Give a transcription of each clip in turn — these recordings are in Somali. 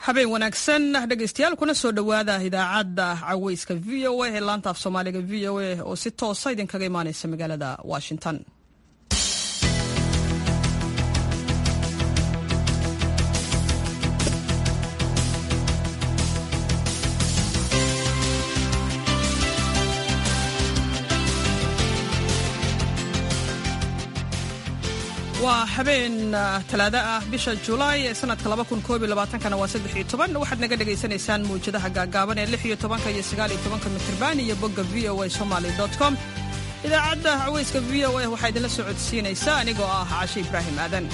habeen wanaagsan dhegaystayaal kuna soo dhowaada idaacadda caweyska v o a ee laanta af soomaaliga v o a oo si toosa idinkaga imaaneysa magaalada washington waa habeen talaado ah bisha julaay ee sanadka kana waa waxaad naga dhegaysanaysaan mawjadaha gaagaaban ee iyo mitrban iyo bogga v o a somaly com idaacadda caweyska v o a waxaa idinla soo codsiinaysa anigoo ah cashe ibraahim aadan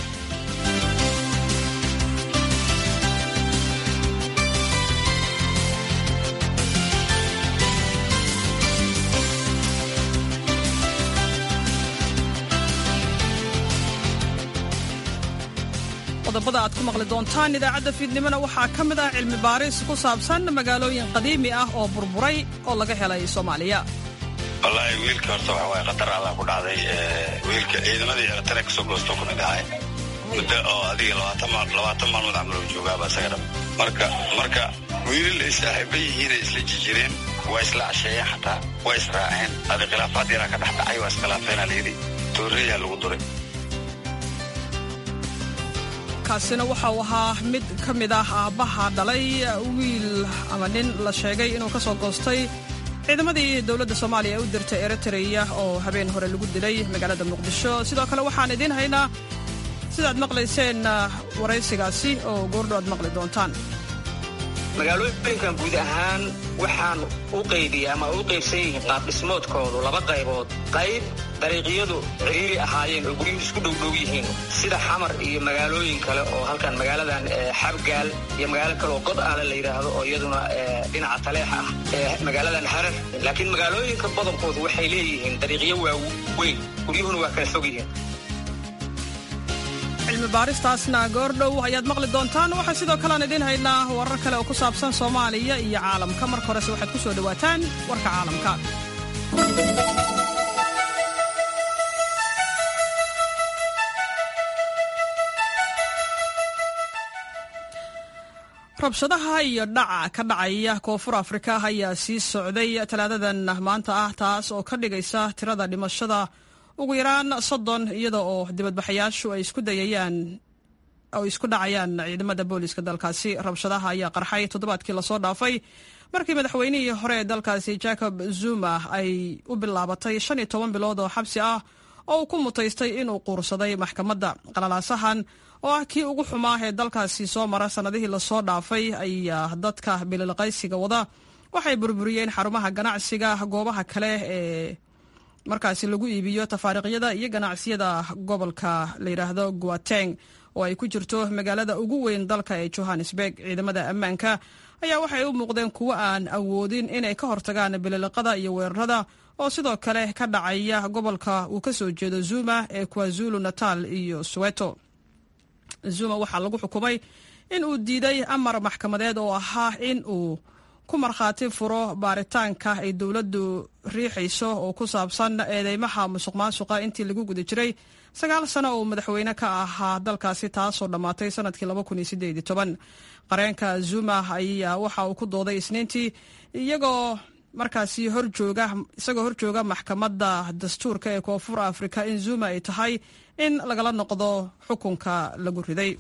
qodobada aad ku maqli doontaan idaacadda fiidnimona waxaa ka mid ah cilmi baaris ku saabsan magaalooyin qadiimi ah oo burburay oo laga helay soomaaliya wallaahi wiilka horta waxa waaye qatar allah ku dhacday wiilka ciidamadii eritrea kasoo goosto ku mid ahay muddo oo adiga labaatan maalmood camal oo joogaaba isaga dham marka marka wiilal ay saaxiiba yihiin ay isla jijireen waa isla casheeyeen xataa waa israaceen adi khilaafaad yaraa ka dhex dhacay waa iskhilaafeena layidhi tooreeyaa lagu duray kaasina waxa uu ahaa mid ka mid ah aabbaha dhalay wiil ama nin la sheegay inuu ka soo goostay ciidamadii dowladda soomaaliya ee u dirtay eritreya oo habeen hore lagu dilay magaalada muqdisho sidoo kale waxaan idiin haynaa sidaad maqlayseen waraysigaasi oo goordho aad maqli doontaan magaalooyinkan guud ahaan waxaan u qaybiya ama u qaybsan yihiin qaabdhismoodkoodu laba qaybood qayb dariiqyadu ciriiri ahaayeen oo guryuhu isku dhowdhow yihiin sida xamar iyo magaalooyin kale oo halkan magaaladan xabgaal iyo magaalo kale oo god aale la yidhaahdo oo iyaduna dhinaca taleex ah magaaladan harar laakiin magaalooyinka badankoodu waxay leeyihiin dariiqyo waaweyn guryuhuna waa kala fog yihiin cilmi baaristaasna goordhow ayaad maqli doontaan waxaa sidoo kale aan idiin haynaa warar kale oo ku saabsan soomaaliya iyo caalamka marka horese waxaad ku soo dhowaataan warka caalamka rabshadaha iyo dhaca ka dhacaya koonfur afrika ayaa sii socday talaadadan maanta ah taas oo ka dhigaysa tirada dhimashada ugu yaraan soddon iyada oo dibadbaxayaashu ay isku dayayaan oo isku dhacayaan ciidamada booliska dalkaasi rabshadaha ayaa qarxay toddobaadkii lasoo dhaafay markii madaxweynihii hore ee dalkaasi jacob zuma ay u bilaabatay shan iyo toban bilood oo xabsi ah oo uu ku mutaystay inuu quursaday maxkamadda qalalaasahan oo ah kii ugu xumaa ee dalkaasi soo mara sannadihii lasoo dhaafay ayaa dadka bililqaysiga wada waxay burburiyeen xarumaha ganacsiga goobaha kale ee markaasi lagu iibiyo tafaariiqyada iyo ganacsiyada gobolka la yidhaahdo guateng oo ay ku jirto magaalada ugu weyn dalka ee johannesburg ciidamada ammaanka ayaa waxay u muuqdeen kuwo aan awoodin inay ka hortagaan bililiqada iyo weerarada oo sidoo kale ka dhacaya gobolka uu ka soo jeedo zuma ee kwazulu natal iyo soweto zuma waxaa lagu xukumay in uu diiday amar maxkamadeed oo ahaa in uu ku markhaati furo baaritaanka ay dowladdu riixayso oo ku saabsan eedeymaha musuq maasuqa intii lagu guda jiray sagaal sano oo madaxweyne ka ahaa dalkaasi taasoo dhammaatay sanadkii qareenka zuma ayaa waxa uu ku dooday isniintii iyagoo markaasi horjooga isagoo horjooga maxkamadda dastuurka ee koonfur afrika in zuma ay tahay in lagala noqdo xukunka lagu riday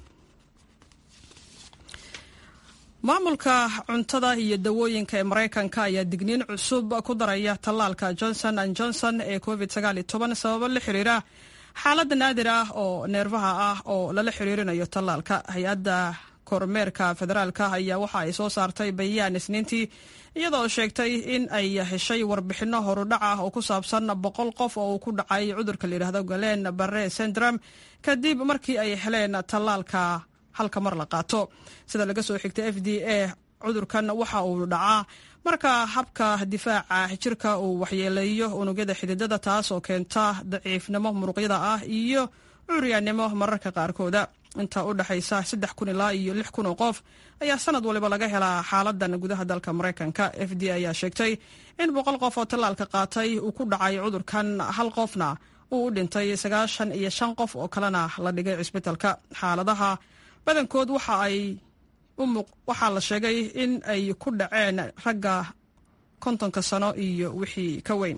maamulka cuntada iyo dawooyinka ee maraykanka ayaa digniin cusub ku daraya tallaalka johnson an johnson ee covid sababo la xiriira xaalada naadir ah oo neerfaha ah oo lala xiriirinayo tallaalka hay-adda kormeerka federaalka ayaa waxa ay soo saartay bayaan isniintii iyadoo sheegtay in ay heshay warbixino horudhac ah oo ku saabsan boqol qof oo uu ku dhacay cudurka layidhahdo galen barre syndrome kadib markii ay heleen tallaalka halka mar la qaato sida laga soo xigtay f d a cudurkan waxa uu dhacaa marka habka difaaca jirka uu waxyeeleeyo unugyada xididada taas oo keenta daciifnimo muruqyada ah iyo curyaannimo mararka qaarkooda inta u dhexaysa saddex kun ilaa iyo lix kun oo qof ayaa sanad waliba laga helaa xaaladan gudaha dalka maraykanka f d ayaa sheegtay in boqol qof oo tallaalka qaatay uu ku dhacay cudurkan hal qofna uu u dhintay sagaashan iyo shan qof oo kalena la dhigay cisbitalka xaaladaha badankood waxa ay waxaa la sheegay in ay ku dhaceen ragga kontonka sano iyo wixii ka weyn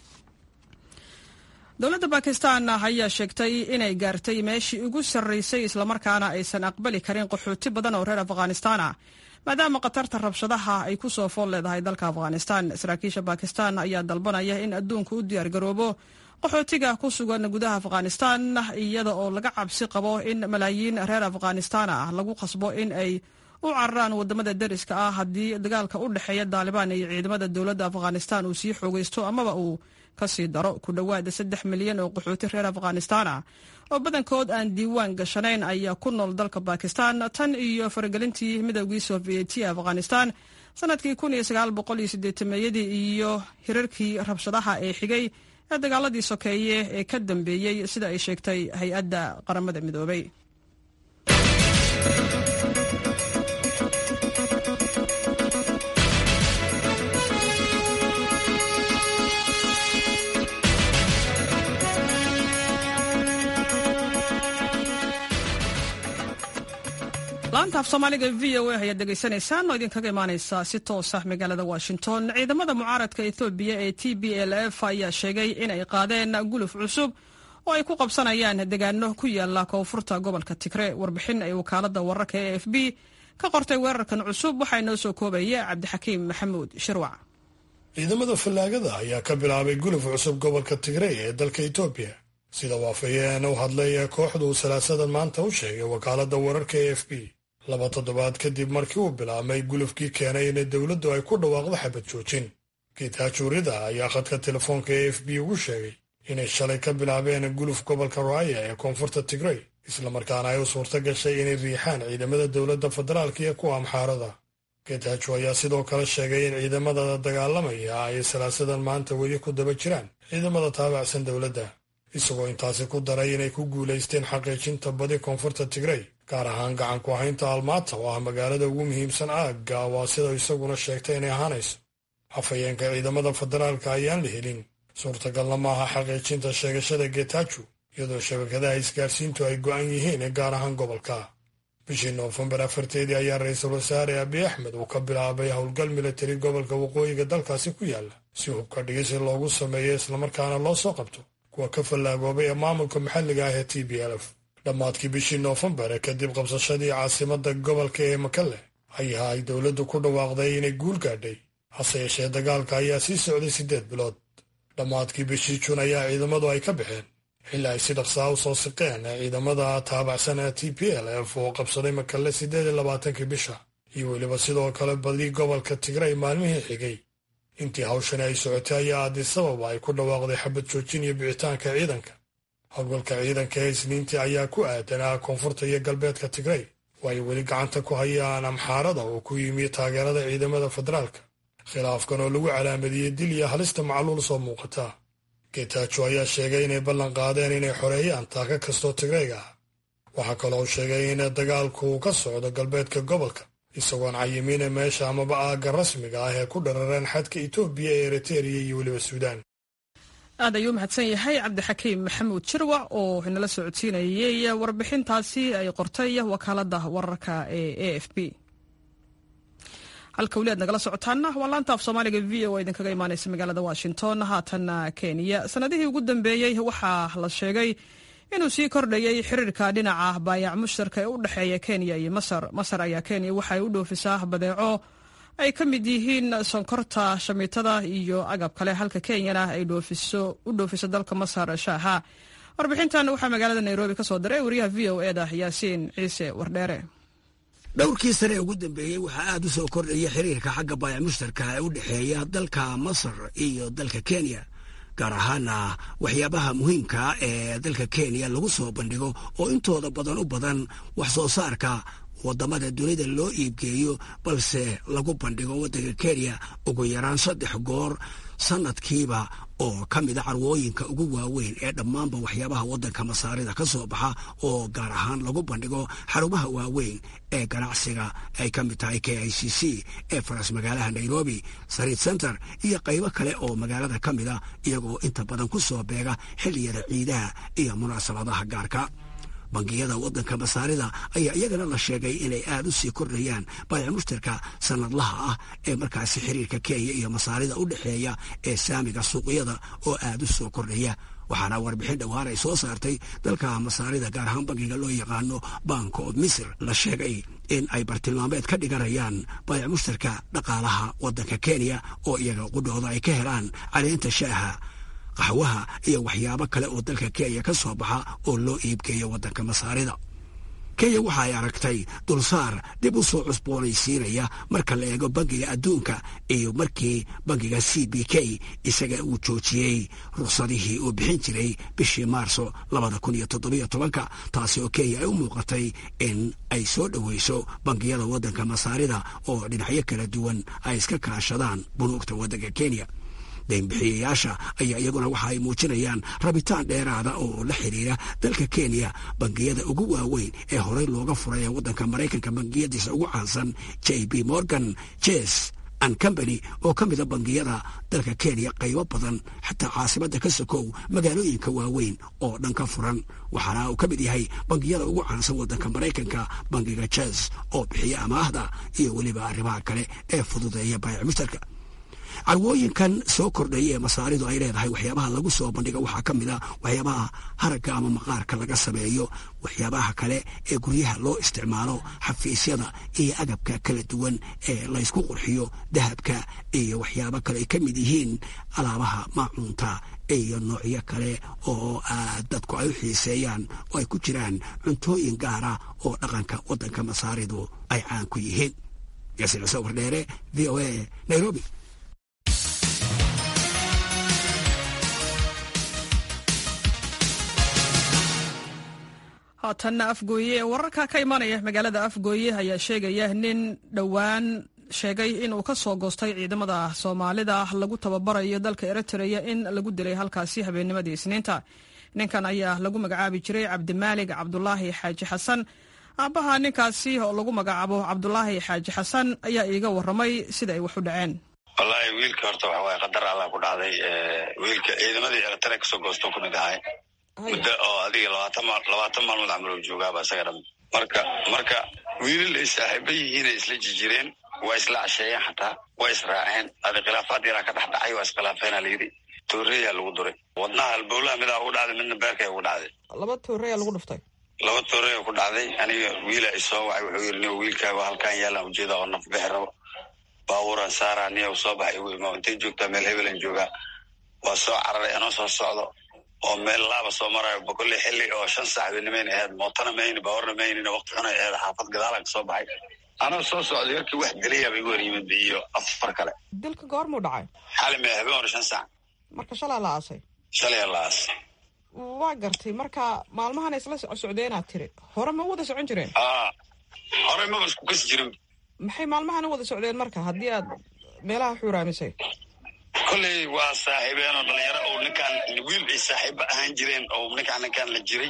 dowladda bakistan ayaa sheegtay inay gaartay meeshii ugu sarraysay islamarkaana aysan aqbali karin qaxooti badan oo reer afghanistan ah maadaama khatarta rabshadaha ay ku soo fool leedahay dalka afghanistan saraakiisha bakistan ayaa dalbanaya in adduunka u diyaargaroobo qaxootiga ku sugan gudaha afghanistan iyada oo laga cabsi qabo in malaayiin reer afghanistan ah lagu qasbo in ay u cararaan wadamada deriska ah haddii dagaalka u dhexeeya daalibaan iyo ciidamada dowladda afghanistan uu sii xoogaysto amaba uu kasii daro ku dhowaada saddex milyan oo qaxooti reer afghanistan ah oo badankood aan diiwaan gashanayn ayaa ku nool dalka bakistan tan iyo faragelintii midowgii sovieti ee afghanistan sanadkii meeyadii iyo hirarkii rabshadaha ee xigay ee dagaaladii sokeeye ee ka dambeeyey sida ay sheegtay hay-adda qaramada midoobay laanta af soomaaliga v o a ayaad dhegaysanaysaan oo idinkaga imaaneysa si toosa magaalada washington ciidamada mucaaradka ethoobiya ee t b l f ayaa sheegay in ay qaadeen guluf cusub oo ay ku qabsanayaan degaano ku yaala koonfurta gobolka tigre warbixin ay wakaalada wararka e f b ka qortay weerarkan cusub waxaa inoo soo koobaya cabdixakiim maxamuud shirwac ciidamada fallaagada ayaa ka bilaabay guluf cusub gobolka tigrey ee dalka etoobiya sida waafayeen u hadlay ee kooxdu salaasadan maanta u sheegay wakaalada wararka e f b laba toddobaad kadib markii uu bilaabmay gulufkii keenay in dowladdu ay ku dhawaaqdo xabad joojin gitaajuurida ayaa khadka telefoonka e f b ugu sheegay inay shalay ka bilaabeen guluf gobolka raaya ee koonfurta tigrey islamarkaana ay u suurto gashay inay riixaan ciidamada dowladda federaalka iyo kuwa amxaarada getajo ayaa sidoo kale sheegay in ciidamada dagaalamaya ay salaasadan maanta weli ku daba jiraan ciidamada taabacsan dowladda isagoo intaasi ku daray inay ku guulaysteen xaqiijinta badi koonfurta tigrey gaar ahaan gacan ku ahaynta almaata oo ah magaalada ugu muhiimsan aagga waa sida isaguna sheegtay inay ahaanayso hafayeenka ciidamada federaalka ayaan la helin suurtagalna maaha xaqiijinta sheegashada getajo iyadoo shabakadaha isgaarsiintu ay go'an yihiin gaar ahaan gobolka bishii noofembar afarteedii ayaa ra-iisul wasaare abiy axmed uu ka bilaabay howlgal militari gobolka waqooyiga dalkaasi ku yaala si hubka dhigisi loogu sameeyo islamarkaana loo soo qabto kuwa ka fallaagoobay ee maamulka maxalliga ah ee t b l f dhammaadkii bishii noofembar kadib qabsashadii caasimada gobolka ee makale ayaa ay dowladdu ku dhawaaqday inay guul gaadhay hase yeeshee dagaalka ayaa sii socday siddeed bilood dhammaadkii bishii juun ayaa ciidamadu ay ka baxeen xilli ay si dhaqsaa u soo siqeen ciidamada taabacsan ee t p l f oo qabsaday makale siddeed iyo labaatankii bisha iyo weliba sidoo kale badii gobolka tigrey maalmihii xigay intii hawshani ay socotay ayaa addisababa ay ku dhawaaqday xabad joojin iyo bixitaanka ciidanka howlgalka ciidanka ee isniintii ayaa ku aadanaa koonfurta iyo galbeedka tigrey oo ay weli gacanta ku hayaan amxaarada oo ku yimi taageerada ciidamada federaalka khilaafkan oo lagu calaamadiyey dil iyo halista macluul soo muuqata getaajo ayaa sheegay inay ballan qaadeen inay xoreeyaan taaka kastoo tigreyga ah waxaa kaloo sheegay in dagaalku uu ka socdo galbeedka gobolka isagoon cayimiina meesha amaba aagga rasmiga ah ee ku dharareen xadka etoobiya ee eritereya iyo weliba suudaan aad ayuu mahadsan yahay cabdixakiim maxamuud jirwac oo inala socodsiinayey warbixintaasi ay qortay wakaalada wararka ee a f b halka weli aad nagala socotaana waa laanta af soomaaliga v o idinkaga imaaneysa magaalada washington haatana kenya sanadihii ugu dambeeyey waxaa la sheegay inuu sii kordhayay xiriirka dhinaca baayac mushtarka ee u dhexeeya kenya iyo masar masar ayaa kenya waxaay u dhoofisaa badeeco ay ka mid yihiin sonkorta shamiitada iyo agab kale halka kenyana ay u dhoofiso dalka masar shaaha warbixintan waxaa magaalada nairobi ka soo diray wariyaha v o eda yaasiin ciise wardheere dhowrkii sane ee ugu dambeeyey waxaa aad u soo kordhaya xiriirka xagga baayac mushtarka ee u dhexeeya dalka masar iyo dalka kenya gaar ahaana waxyaabaha muhiimka ee dalka kenya lagu soo bandhigo oo intooda badan u badan wax soo saarka wadamada dunida loo iibgeeyo balse lagu bandhigo waddanka kenya ugu yaraan saddex goor sanadkiiba oo ka mida carwooyinka ugu waaweyn ee dhammaanba waxyaabaha waddanka masaarida ka soo baxa oo gaar ahaan lagu bandhigo xarumaha waaweyn ee ganacsiga ay ka mid tahay k i c c ee faras magaalaha nairobi sariid center iyo qaybo kale oo magaalada ka mida iyagoo inta badan ku soo beega xilliyada ciidaha iyo munaasabadaha gaarka bangiyada waddanka masaarida ayaa iyagana la sheegay inay aada u sii kordhayaan baayac mushtarka sanadlaha ah ee markaasi xiriirka kenya iyo masaarida u dhexeeya ee saamiga suuqyada oo aada u soo kordhaya waxaana warbixin dhowaan ay soo saartay dalka masaarida gaar ahaan bankiga loo yaqaano bank of misr la sheegay in ay bartilmaameed ka dhiganayaan baayac mushtarka dhaqaalaha waddanka kenya oo iyaga qudhooda ay ka helaan caleenta shaaha qaxwaha iyo waxyaabo kale oo dalka kenya ka soo baxa oo loo iibgeeyo waddanka masaarida kenya waxa ay aragtay dulsaar dib u soo cusboonaysiinaya marka la eego bankiga adduunka iyo markii bankiga c b k isaga uu joojiyey ruqsadihii uu bixin jiray bishii maarso labada kun iyo toddobiyo tobanka taasi oo kenya ay u muuqatay in ay soo dhoweyso bankiyada waddanka masaarida oo dhinacyo kala duwan ay iska kaashadaan bunuugta waddanka kenya daynbixiyayaasha ayaa iyaguna waxa ay muujinayaan rabitaan dheeraada oo la xiriira dalka kenya bangiyada ugu waaweyn ee horey looga furay ee waddanka maraykanka bangiyadiisa ugu caansan j b morgan jes an company oo ka mida bangiyada dalka kenya qaybo badan xataa caasimadda ka sokow magaalooyinka waaweyn oo dhan ka furan waxaana uu ka mid yahay bangiyada ugu caansan waddanka maraykanka bangiga jes oo bixiya amaahda iyo weliba arrimaha kale ee fududeeya baayac mushtarka carwooyinkan soo kordhaya ee masaaridu ay leedahay waxyaabaha lagu soo bandhiga waxaa ka mid a waxyaabaha haragga ama maqaarka laga sameeyo waxyaabaha kale ee guryaha loo isticmaalo xafiisyada iyo agabka kala duwan ee laysku qurxiyo dahabka iyo waxyaabo kale ay ka mid yihiin alaabaha maacuunta iyo noocyo kale oo dadku ay u xiiseeyaan oo ay ku jiraan cuntooyin gaara oo dhaqanka waddanka masaaridu ay caan ku yihiin yaasiin cuseen wardheere v o a nairobi haatanna afgooye wararka ka imanaya magaalada afgooye ayaa sheegaya nin dhowaan sheegay inuu ka soo goostay ciidamada soomaalida lagu tababarayo dalka eritrea in lagu dilay halkaasi habeennimadii isniinta ninkan ayaa lagu magacaabi jiray cabdimaalig cabdulaahi xaaji xasan aabbaha ninkaasi oo lagu magacaabo cabdulaahi xaaji xasan ayaa iiga waramay sida ay wax u dhaceen wallaahi wiilka horta waxa waaye qadar allah ku dhacday wiilka ciidamadii eritrea kasoo goosto ku mid ahay muddo oo adiga labaatan maal labaatan maalmood camal oo joogaaba isaga dham marka marka wiilal ay saaxiiba yihiinay isla jijireen waa isla casheeyeen xataa waa israaceen adi khilaafaad yaraa ka dhex dhacay waa iskhilaafeena layidhi tooreyaa lagu duray wadnaha halbowlaha midaa ugu dhacday midna beerkay ugu dhacday laba tooreyaa lagu dhuftay laba tooreya ku dhacday aniga wiila i soo wacay wuxuu yidhi niyo wiilkaaga halkaan yaalaan ujeeda oo naf bixi rabo baabuuran saaraa niya soo baxay igu imaa intay joogtaa meel hebelan joogaa waa soo cararay anoo soo socdo oo meel laaba soo marayo bokolley xilli oo shan saac benimayn ahayd mootana mayni baawarna maynina waqti xunay ahayd xaafad gadaalan ka soo baxay anoo soo socday yarkii wax dilayaaba igu hor yimid iyo afar kale dilka goormuu dhacay xali mee habeen hore shan saac marka shalaa la aasay shalaya la aas waa gartay marka maalmahan isla socdeenaad tiri hore ma u wada socon jireen aa horey maba isku kasi jirin maxay maalmahan u wada socdeen marka haddii aad meelaha xuuraamisay kolley waa saaxiibeen oo dhalinyaro oo ninkaan wiil ay saaxiiba ahaan jireen oo ninkaan ninkaan la jiray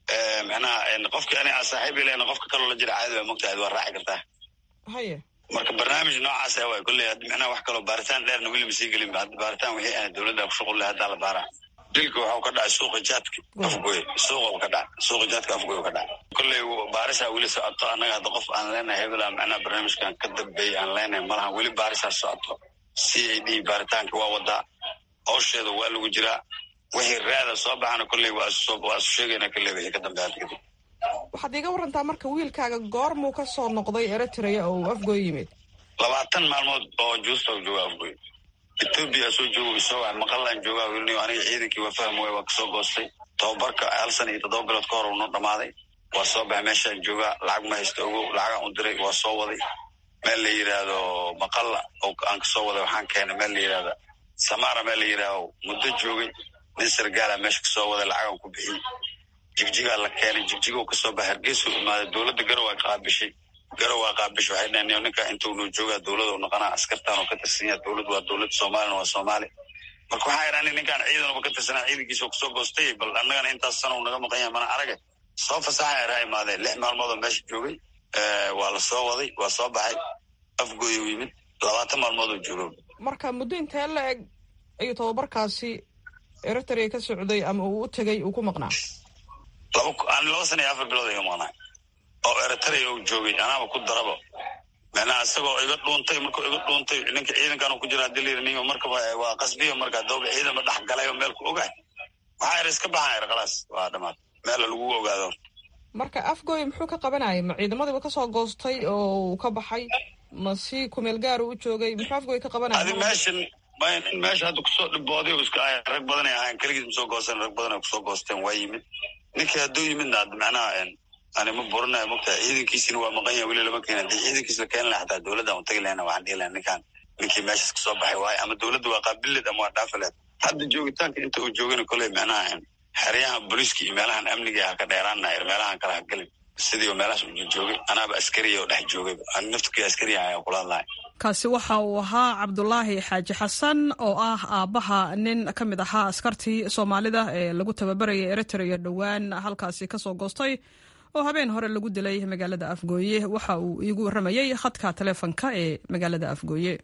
macnaha qofka ani aan saaxiib ilayn qofka kaloo la jira caadi waa mogtahay waa raaci kartaa haye marka barnaamij noocaas ah waay kolley haddi macnaha wax kaloo baaritaan dheerna weli ma sii gelin hadda baaritaan wixii aan dowladda ku shuqul leh haddaa la baaraa dilka waxau ka dhacay suuqa jaadka afgoy suuqa ka dhacay suuqa jaadka afgoy ka dhacay kolley baarisaa weli socoto annaga hadda qof aan leenahay hebela macnaha barnaamijkan ka dambeeyay aan leenahay malaha weli baarisaa socoto c a d baaritaanka waa wadaa howsheeda waa lagu jiraa wixii raada soo baxana kolley waa isu sheegayna kolley wixii ka dambeeya kadib waxaad iiga warantaa marka wiilkaaga goormuu ka soo noqday eritrea oo uu afgoy yimid labaatan maalmood oo juusta jooga afgoy etoobiya soo joogo isoo waay maqallaan joogaa wilniyo aniga ciidankii waa faham waay waa kasoo goostay tababarka hal sana iyo toddoba bilood ka hor uu noo dhamaaday waa soo baxay meeshaan joogaa lacag ma haysta ogo lacagaan u diray waa soo waday meel la yidhaahdo maqalla oo aan kasoo waday waxaan keenay meel la yidhahda samaara meel la yidhaahdo muddo joogay nin sargaala meesha kasoo waday lacagaan ku bixiyey jigjigaa la keenay jigjigo kasoo baxay hargeysuu imaaday dowladda garow waa qaabishay garow waa qaabishay waxay dhaheen ninkaa intuu noo joogaa dowlada u noqonaa askartaan oo ka tirsan yaha dowlad waa dowlad soomaalina waa soomaali marka waxaa idhaani ninkaan ciidanuba ka tirsanaa ciidankiisa kasoo goostay bal annagana intaas sana uu naga maqan yahay mana arage soo fasaxa eraa imaadeen lix maalmood oo meesha joogay waa la soo waday waa soo baxay afgooy u yimid labaatan maalmood oo joogo marka muddo intee la eg ayuu tababarkaasi eritrea ka socday ama uu u tegay uu ku maqnaa laba laba sana iyo afar bilood iga maqnaay oo eritrea uu joogay anaaba ku darabo micnaha isagoo iga dhuuntay markuu iga dhuuntay ninka ciidankan ku jira hadii layiri ninka markaba waa qasbiya marka dooba ciidanba dhex galay oo meel ku ogaay waxaa er iska baxan er khalaas waa dhamaad meel lagu ogaado marka afgooy muxuu ka qabanayay ma ciidamadiiba kasoo goostay oo uu ka baxay ma si kumeel gaaru u joogay muxuu afgooy ka qabanaya adi meeshan nin meesha hadda kusoo dhibooday iska ahay rag badanay ahayn keligiis masoo goosteen rag badan ay kusoo goosteen waa yimid ninkii hadduu yimidna ad macnaha ani ma burinayo mogtahay ciidankiisina waa maqan yahay weli lama keena hadii ciidankiis la keeni laha xataa dowladdan u tagi lahayna waxaan dhihi lahay ninkaan ninkii meeshaas kasoo baxay waayo ama dowladda waa qaabileed ama waa dhaafaleed hadda joogitaanka inta uu joogana koley macnaha xeryaha booliiska iyo meelahan amniga ha ka dheeraana meelahan kale ha gelin sidii meelahaas u joogay anaaba askariya oo dhex joogay naftkii askariya ayaa kula hadlahay kaasi waxa uu ahaa cabdulaahi xaaji xasan oo ah aabbaha nin ka mid ahaa askartii soomaalida ee lagu tababarayay eritrea dhowaan halkaasi kasoo goostay oo habeen hore lagu dilay magaalada afgooye waxa uu iigu warramayey khadka taleefonka ee magaalada afgooye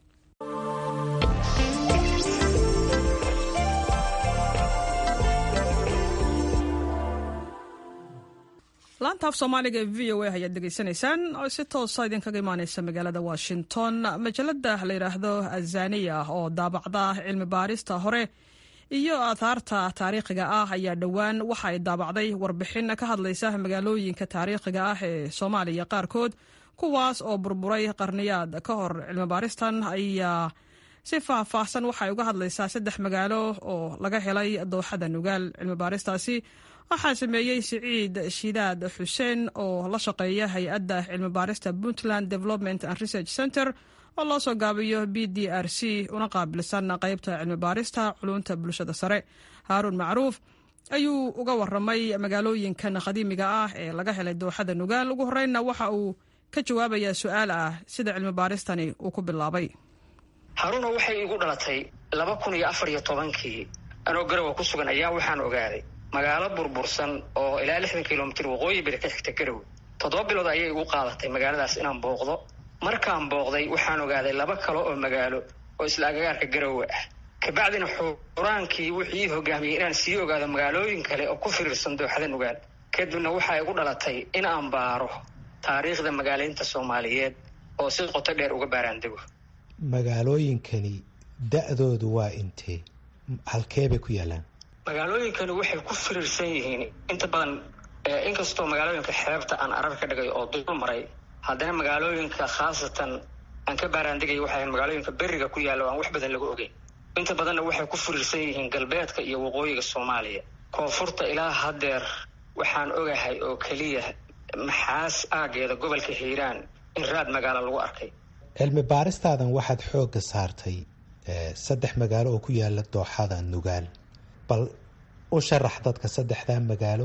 laanta af soomaaliga ee v o a ayaad degeysanaysaan oo si toosa idinkaga imaaneysa magaalada washington majalada la yidhaahdo azaniya oo daabacda cilmi baarista hore iyo aathaarta taariikhiga ah ayaa dhowaan waxa ay daabacday warbixin ka hadlaysa magaalooyinka taariikhiga ah ee soomaaliya qaarkood kuwaas oo burburay qarniyaad ka hor cilmi baaristan ayaa si faahfaahsan waxay uga hadlaysaa saddex magaalo oo laga helay dooxada nugaal cilmi baaristaasi waxaa sameeyey siciid shidaad xuseen oo la shaqeeya hay-adda cilmi baarista puntland development and research center oo loo soo gaabiyo b d r c una qaabilsan qeybta cilmi baarista culunta bulshada sare haaruun macruuf ayuu uga waramay magaalooyinkan qadiimiga ah ee laga helay dooxada nugaal ugu horeynna waxa uu ka jawaabayaa su-aal ah sida cilmi baaristani uu ku bilaabay haruuna waxay igu dhalatay laba kun iyo afar iyo tobankii anoo garowa ku sugan ayaa waxaan ogaaday magaalo burbursan oo ilaa lixdan kilomitr waqooyi bari ka xigta garowe toddoba bilood ayay igu qaadatay magaaladaas inaan booqdo markaan booqday waxaan ogaaday laba kale oo magaalo oo isla agagaarka garowe ah kabacdina xuraankii wuxuu ii hogaamiyey inaan sii ogaado magaalooyin kale oo ku firiirsan dooxada nugaal kadibna waxaa igu dhalatay in aan baaro taariikhda magaalaynta soomaaliyeed oo si qoto dheer uga baaraandego magaalooyinkani da-doodu waa intee halkee bay ku yaalaan magaalooyinkani waxay ku firiirsan yihiin inta badan inkastoo magaalooyinka xeebta aan arar ka dhigay oo dul maray haddana magaalooyinka khaasatan aan ka baaraandegay waxay magaalooyinka beriga ku yaalla o aan wax badan laga ogeyn inta badanna waxay ku firiirsan yihiin galbeedka iyo waqooyiga soomaaliya koonfurta ilaa haddeer waxaan ogahay oo keliya maxaas aageeda gobolka hiiraan in raad magaalo lagu arkay cilmi baaristaadan waxaad xoogga saartay saddex magaalo oo ku yaala dooxada nugaal bal u sharax dadka saddexdaa magaalo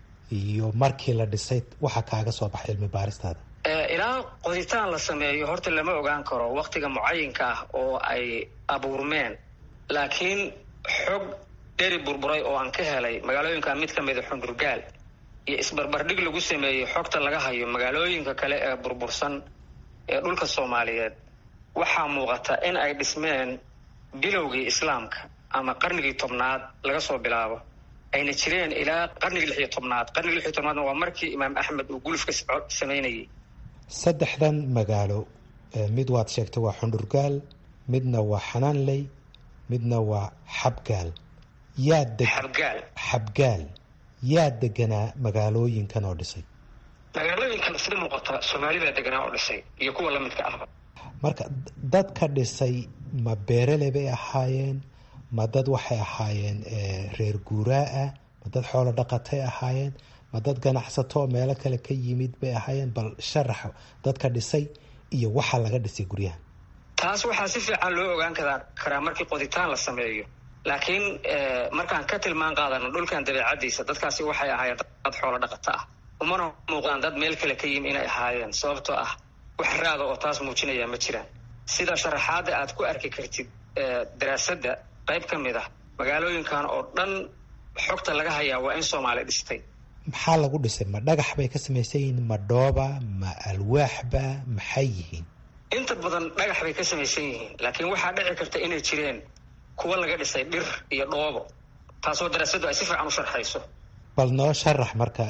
iyo markii la dhisay waxa kaaga soo baxay cilmi baaristaada ilaa qoditaan la sameeyo horta lama ogaan karo waktiga mucayinka ah oo ay abuurmeen laakiin xog dheri burburay oo aan ka helay magaalooyinka mid ka mida xundurgaal iyo isbarbardhig lagu sameeyey xogta laga hayo magaalooyinka kale ee burbursan ee dhulka soomaaliyeed waxaa muuqata in ay dhismeen bilowgii islaamka ama qarnigii tobnaad laga soo bilaabo ayna jireen ilaa qarnigii lix iyo tobnaad qarnigii lix iyo tobnaadna waa markii imaam axmed uu gulufka samaynayay saddexdan magaalo mid waad sheegtay waa xundhurgaal midna waa xanaanley midna waa xabgaal yaa xabgaal xabgaal yaa deganaa magaalooyinkan oo dhisay magaalooyinkan sida muuqata soomaali baa deganaa oo dhisay iyo kuwa lamidka ahba marka dadka dhisay ma beerele bay ahaayeen ma dad waxay ahaayeen reer guuraa ah ma dad xoolo dhaqatay ahaayeen ma dad ganacsato oo meelo kale ka yimid bay ahaayeen bal sharax dadka dhisay iyo waxa laga dhisay guryaha taas waxaa si fiican loo ogaan karaa karaa markii qoditaan la sameeyo laakiin markaan ka tilmaan qaadano dhulkan dabeecadiisa dadkaasi waxay ahaayeen dad xoolo dhaqato ah umana muuqdaan dad meel kale ka yimi inay ahaayeen sababtoo ah wax raada oo taas muujinaya ma jiraan sida sharaxaadda aad ku arki kartid daraasadda qayb ka mid ah magaalooyinkan oo dhan xogta laga hayaa waa in soomaali dhistay maxaa lagu dhisay ma dhagax bay ka samaysan yihiin ma dhooba ma alwaaxba maxay yihiin inta badan dhagax bay ka samaysan yihiin laakiin waxaa dhici karta inay jireen kuwa laga dhisay dhir iyo dhoobo taasoo daraasaddu ay si fiican u sharxayso bal noo sharax marka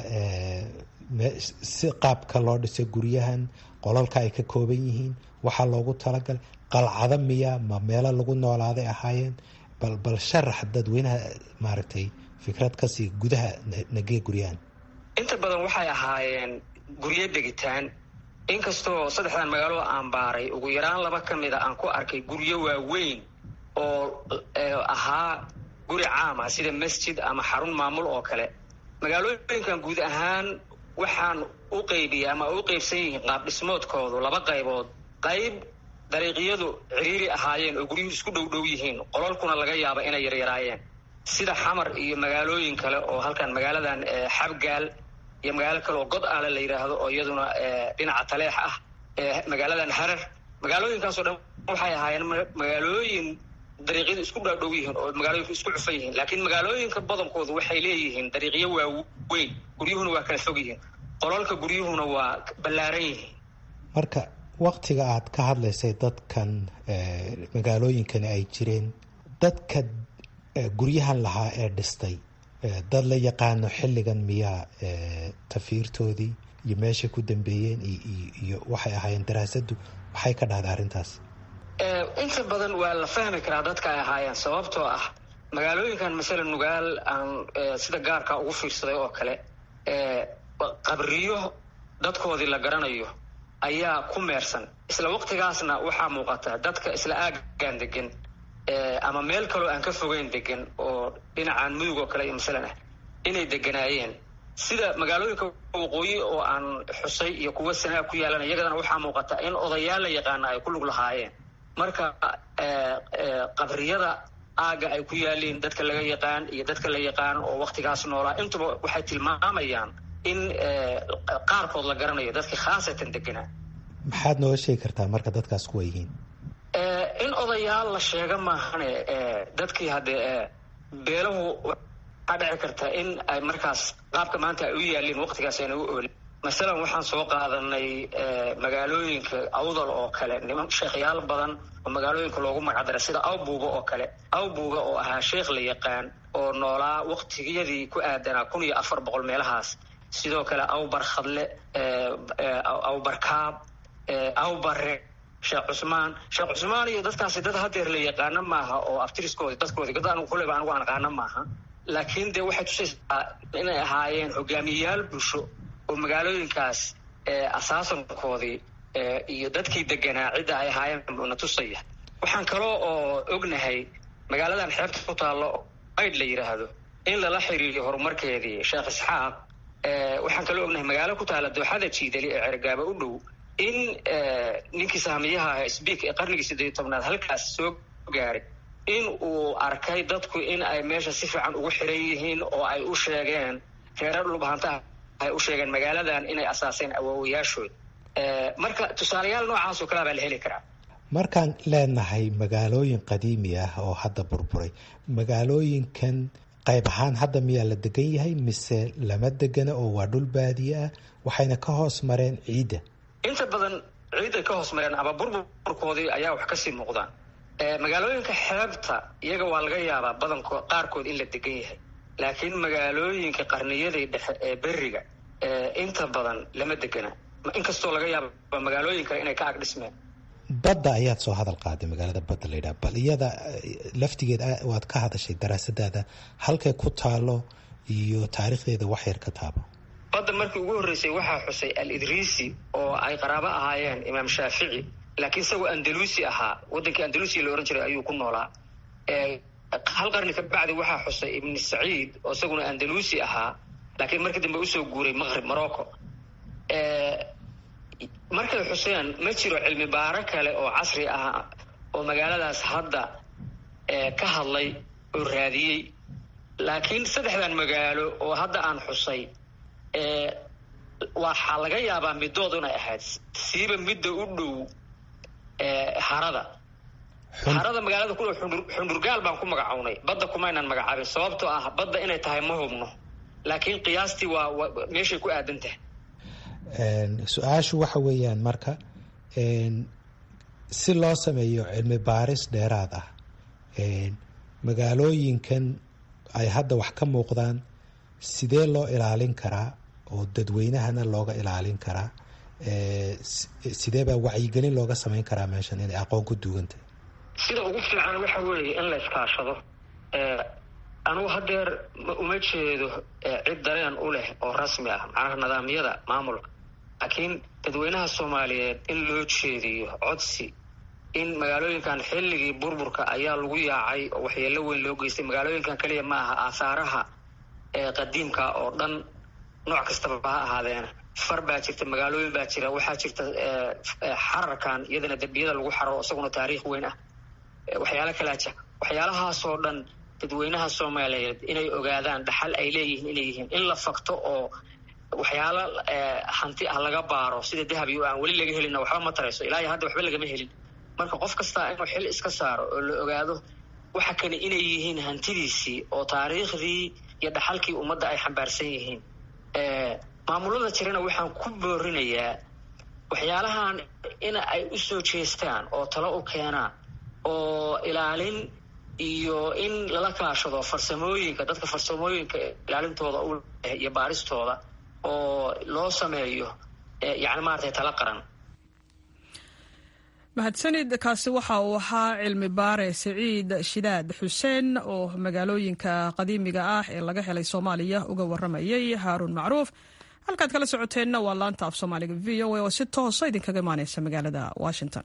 si qaabka loo dhisay guryahan qolalka ay ka kooban yihiin waxaa loogu talagalay qalcado miya ma meelo lagu noolaaday ahaayeen bal bal sharax dadweynaha maaragtay fikrad kasii gudaha nagee guryahan inta badan waxay ahaayeen guryo degitaan inkastoo saddexdan magaalo aan baaray ugu yaraan laba ka mida aan ku arkay guryo waaweyn oo ahaa guri caama sida masjid ama xarun maamul oo kale magaalooyinkan guud ahaan waxaan u qeybiyay ama u qeybsan yihiin qaab dhismoodkoodu laba qaybood qayb dariiqyadu ciriiri ahaayeen oo guryuhu isku dhow dhow yihiin qolalkuna laga yaaba inay yaryaraayeen sida xamar iyo magaalooyin kale oo halkan magaaladan xabgaal iyo magaalo kale oo god aale la yidhaahdo oo iyaduna dhinaca taleex ah magaaladan harar magaalooyinkaasoo dhan waxay ahaayeen magaalooyin dariiqyadu isku dhaadhow yihiin oo magaalooyinku isku cufan yihiin laakiin magaalooyinka badankoodu waxay leeyihiin dariiqyo waaweyn guryuhuna waa kala fog yihiin qolalka guryuhuna waa ballaaran yihiin marka waktiga aad ka hadlaysay dadkan magaalooyinkani ay jireen dadka guryahan lahaa ee dhistay dad la yaqaano xilligan miyaa tafiirtoodii iyo meeshay ku dambeeyeen iyo waxay ahaayeen daraasaddu maxay ka dhahday arrintaas inta badan waa la fahmi karaa dadka ay ahaayeen sababtoo ah magaalooyinkan masala nugaal aan sida gaarka ugu fiirsaday oo kale qabriyo dadkoodii la garanayo ayaa ku meersan isla waqtigaasna waxaa muuqata dadka isla aagaan degan ama meel kaloo aan ka fogeyn degan oo dhinacaan mudug oo kale iyo masalan ah inay deganaayeen sida magaalooyinka waqooyi oo aan xusay iyo kuwa sanaa ku yaalan iyagadana waxaa muuqata in odayaal la yaqaana ay ku lug lahaayeen marka qabriyada aaga ay ku yaaliin dadka laga yaqaan iyo dadka la yaqaan oo waktigaas noolaa intuba waxay tilmaamayaan in qaarkood la garanayo dadka khaasatan deganaa maxaad nooga sheegi kartaa marka dadkaas kuwa yihiin in odayaal la sheega maahane dadkii haddee beelahu waxaa dhici karta in ay markaas qaabka maanta ay u yaaliin waktigaas ayna u oolin masalan waxaan soo qaadanay magaalooyinka awdal oo kale niman sheekhyaal badan oo magaalooyinka loogu magacdaray sida awbuuga oo kale awbuuga oo ahaa sheekh la yaqaan oo noolaa waktigiyadii ku aadanaa kun iyo afar boqol meelahaas sidoo kale awbar khadle awbarkaab awbare sheekh cusmaan sheekh cusmaan iyo dadkaasi dad hadeer la yaqaano maaha oo aftiriskoodi dadkoodi dad anigu kuleba anigu aan aqaano maaha laakiin dee waxay tusaysaa inay ahaayeen hogaamiyayaal bulsho oo magaalooyinkaas asaasankoodii iyo dadkii deganaa cidda ay ahaayeen na tusaya waxaan kaloo oo ognahay magaaladan xeebta ku taallo ayd la yidhaahdo in lala xiriiriyo horumarkeedii sheekh isxaaq waxaan kaloo ognahay magaalo ku taalla dooxada jiidali ee cergaaba u dhow in ninkii saamiyaha sbiik ee qarnigii siddeeyo tobnaad halkaas soo gaaray in uu arkay dadku in ay meesha si fiican ugu xiran yihiin oo ay u sheegeen reerar dhulbahantaha ay u sheegeen magaaladan inay asaaseen awoowayaashood marka tusaalayaal noocaasoo kalea baa la heli karaa markaan leenahay magaalooyin qadiimi ah oo hadda burburay magaalooyinkan qayb ahaan hadda miyaa la degan yahay mise lama degana oo waa dhul baadiye ah waxayna ka hoos mareen ciidda inta badan ciidday ka hoos mareen ama burburkoodii ayaa wax kasii muuqdaan magaalooyinka xeebta iyaga waa laga yaabaa badanko qaarkood in la degan yahay laakiin magaalooyinka qarniyadii dhexe ee beriga inta badan lama degana inkastoo laga yaaba magaalooyin kale inay ka ag dhismeen badda ayaad soo hadal qaaday magaalada badda la yidhaha bal iyada laftigeed waad ka hadashay daraasadaada halkay ku taalo iyo taariikhdeeda wax yar ka taabo badda markii ugu horreysay waxaa xusay al idriisi oo ay qaraabo ahaayeen imaam shaafici laakiin isagoo andalusi ahaa waddankii andalusiya la ohan jiray ayuu ku noolaa hal qarni ka bacdi waxaa xusay ibni saciid oo isaguna andalusi ahaa laakiin markii dambe usoo guuray maqrib morocco markay xuseen ma jiro cilmi baaro kale oo casri ah oo magaaladaas hadda ka hadlay oo raadiyey laakiin saddexdan magaalo oo hadda aan xusay waxaa laga yaabaa middood inay ahayd siiba midda u dhow harada harada magaalada ku dhow xundurgaal baan ku magacownay badda kumaynan magacaabin sababtoo ah badda inay tahay ma hubno laakiin qiyaastii waa meeshay ku aadan tahay su-aashu waxa weeyaan marka si loo sameeyo cilmi baaris dheeraad ah magaalooyinkan ay hadda wax ka muuqdaan sidee loo ilaalin karaa oo dadweynahana looga ilaalin karaa sidee baa wacyigelin looga samayn karaa meeshan inay aqoon ku duugantahay sida ugu fiican waxa weeye in la iskaashado anugu hadeer uma jeedo cid dareen u leh oo rasmi ah macnaha nidaamyada maamulka laakiin dadweynaha soomaaliyeed in loo jeediyo codsi in magaalooyinkan xilligii burburka ayaa lagu yaacay oo waxyeelo weyn loo geystay magaalooyinkan keliya ma aha aahaaraha qadiimka oo dhan nooc kastaba ha ahaadeena far baa jirta magaalooyin baa jira waxaa jirta xararkan iyadana dembiyada lagu xararo isaguna taariikh weyn ah waxyaalo kalaa jira waxyaalahaasoo dhan dadweynaha soomaaliyeed inay ogaadaan dhaxal ay leeyihiin inay yihiin in la fakto oo waxyaalo hanti ah laga baaro sida dahabi o aan weli laga helina waxba ma tarayso ilaa iyo hadda waxba lagama helin marka qof kastaa inuu xil iska saaro oo la ogaado waxa kale inay yihiin hantidiisii oo taariikhdii iyo dhaxalkii ummadda ay xambaarsan yihiin maamulada jirana waxaan ku boorinayaa waxyaalahan in ay u soo jeestaan oo talo u keenaan oo ilaalin iyo in lala kaashado farsamooyinka dadka farsamooyinka ilaalintooda u leh iyo baaristooda oo loo sameeyo yani maaragtay tala qaran mahadsanid kaasi waxa uu ahaa cilmi baare siciid shidaad xuseen oo magaalooyinka qadiimiga ah ee laga helay soomaaliya uga waramayay haaruun macruuf halkaad kala socoteenna waa laanta af soomaaliga v o a oo si toosa idinkaga imaaneysa magaalada washington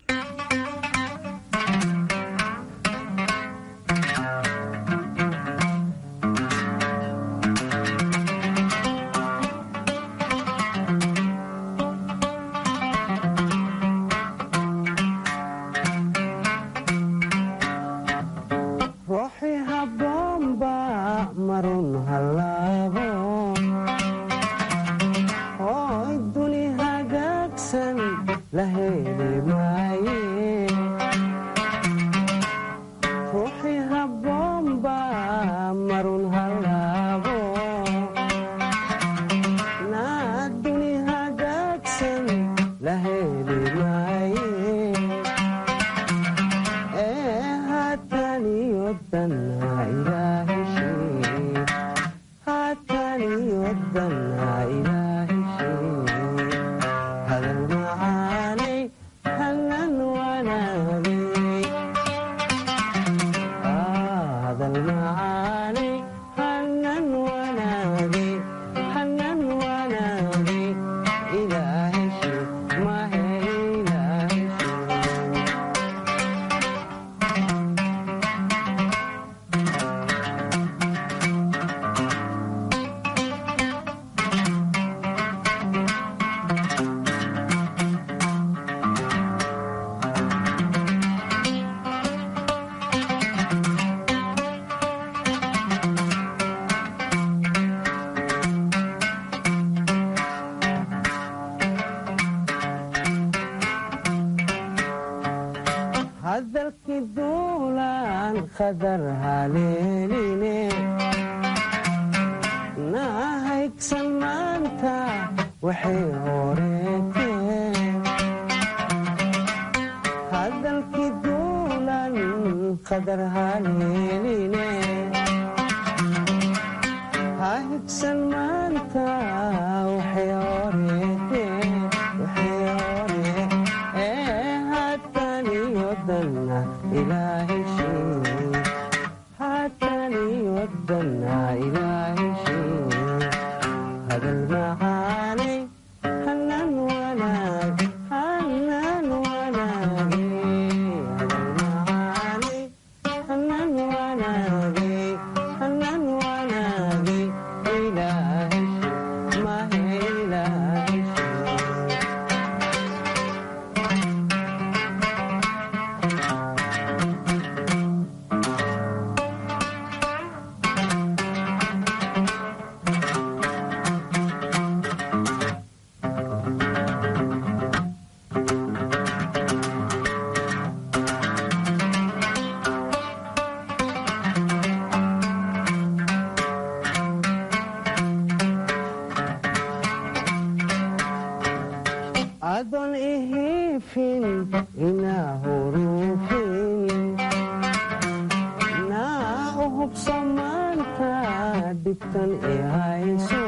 dhibtan i hayso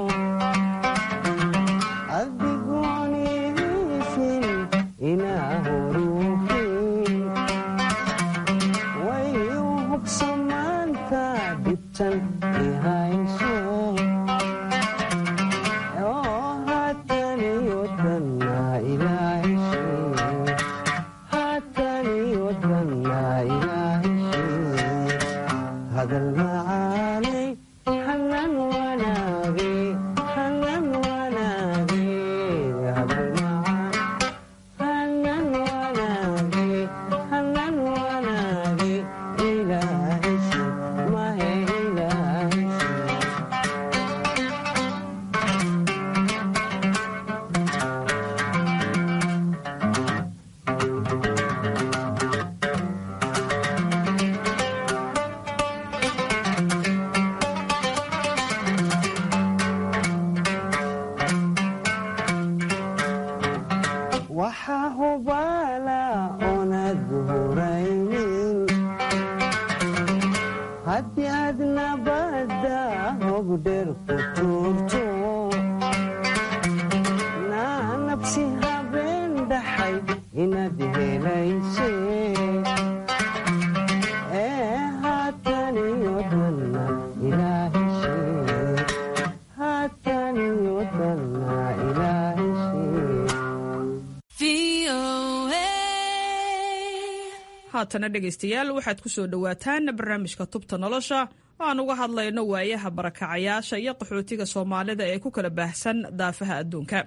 adigoonidiisin inaa huruufin way u hugsamaanta dhibtan i hayso oo haataniyodanna ilaaheshe haataniyodanna ilaaheshe hadal macaanay hanan wanaage hanan wanaage hadal macaan hanan wanaage hanan wanaage ilaaheshe mahe ilaaheshe waxaa hubaala oonad huraynin haddii aad nabadda hogdheer ku tuurto naa nabsi habeen dhaxay inaad helayse ee haataniyo dhanna ilaaheshe haataniyo dhanna ilaaheshe haatana dhegaystayaal waxaad ku soo dhowaataan barnaamijka tubta nolosha oo aan uga hadlayno waayaha barakacayaasha iyo qaxootiga soomaalida ee ku kala baahsan daafaha adduunka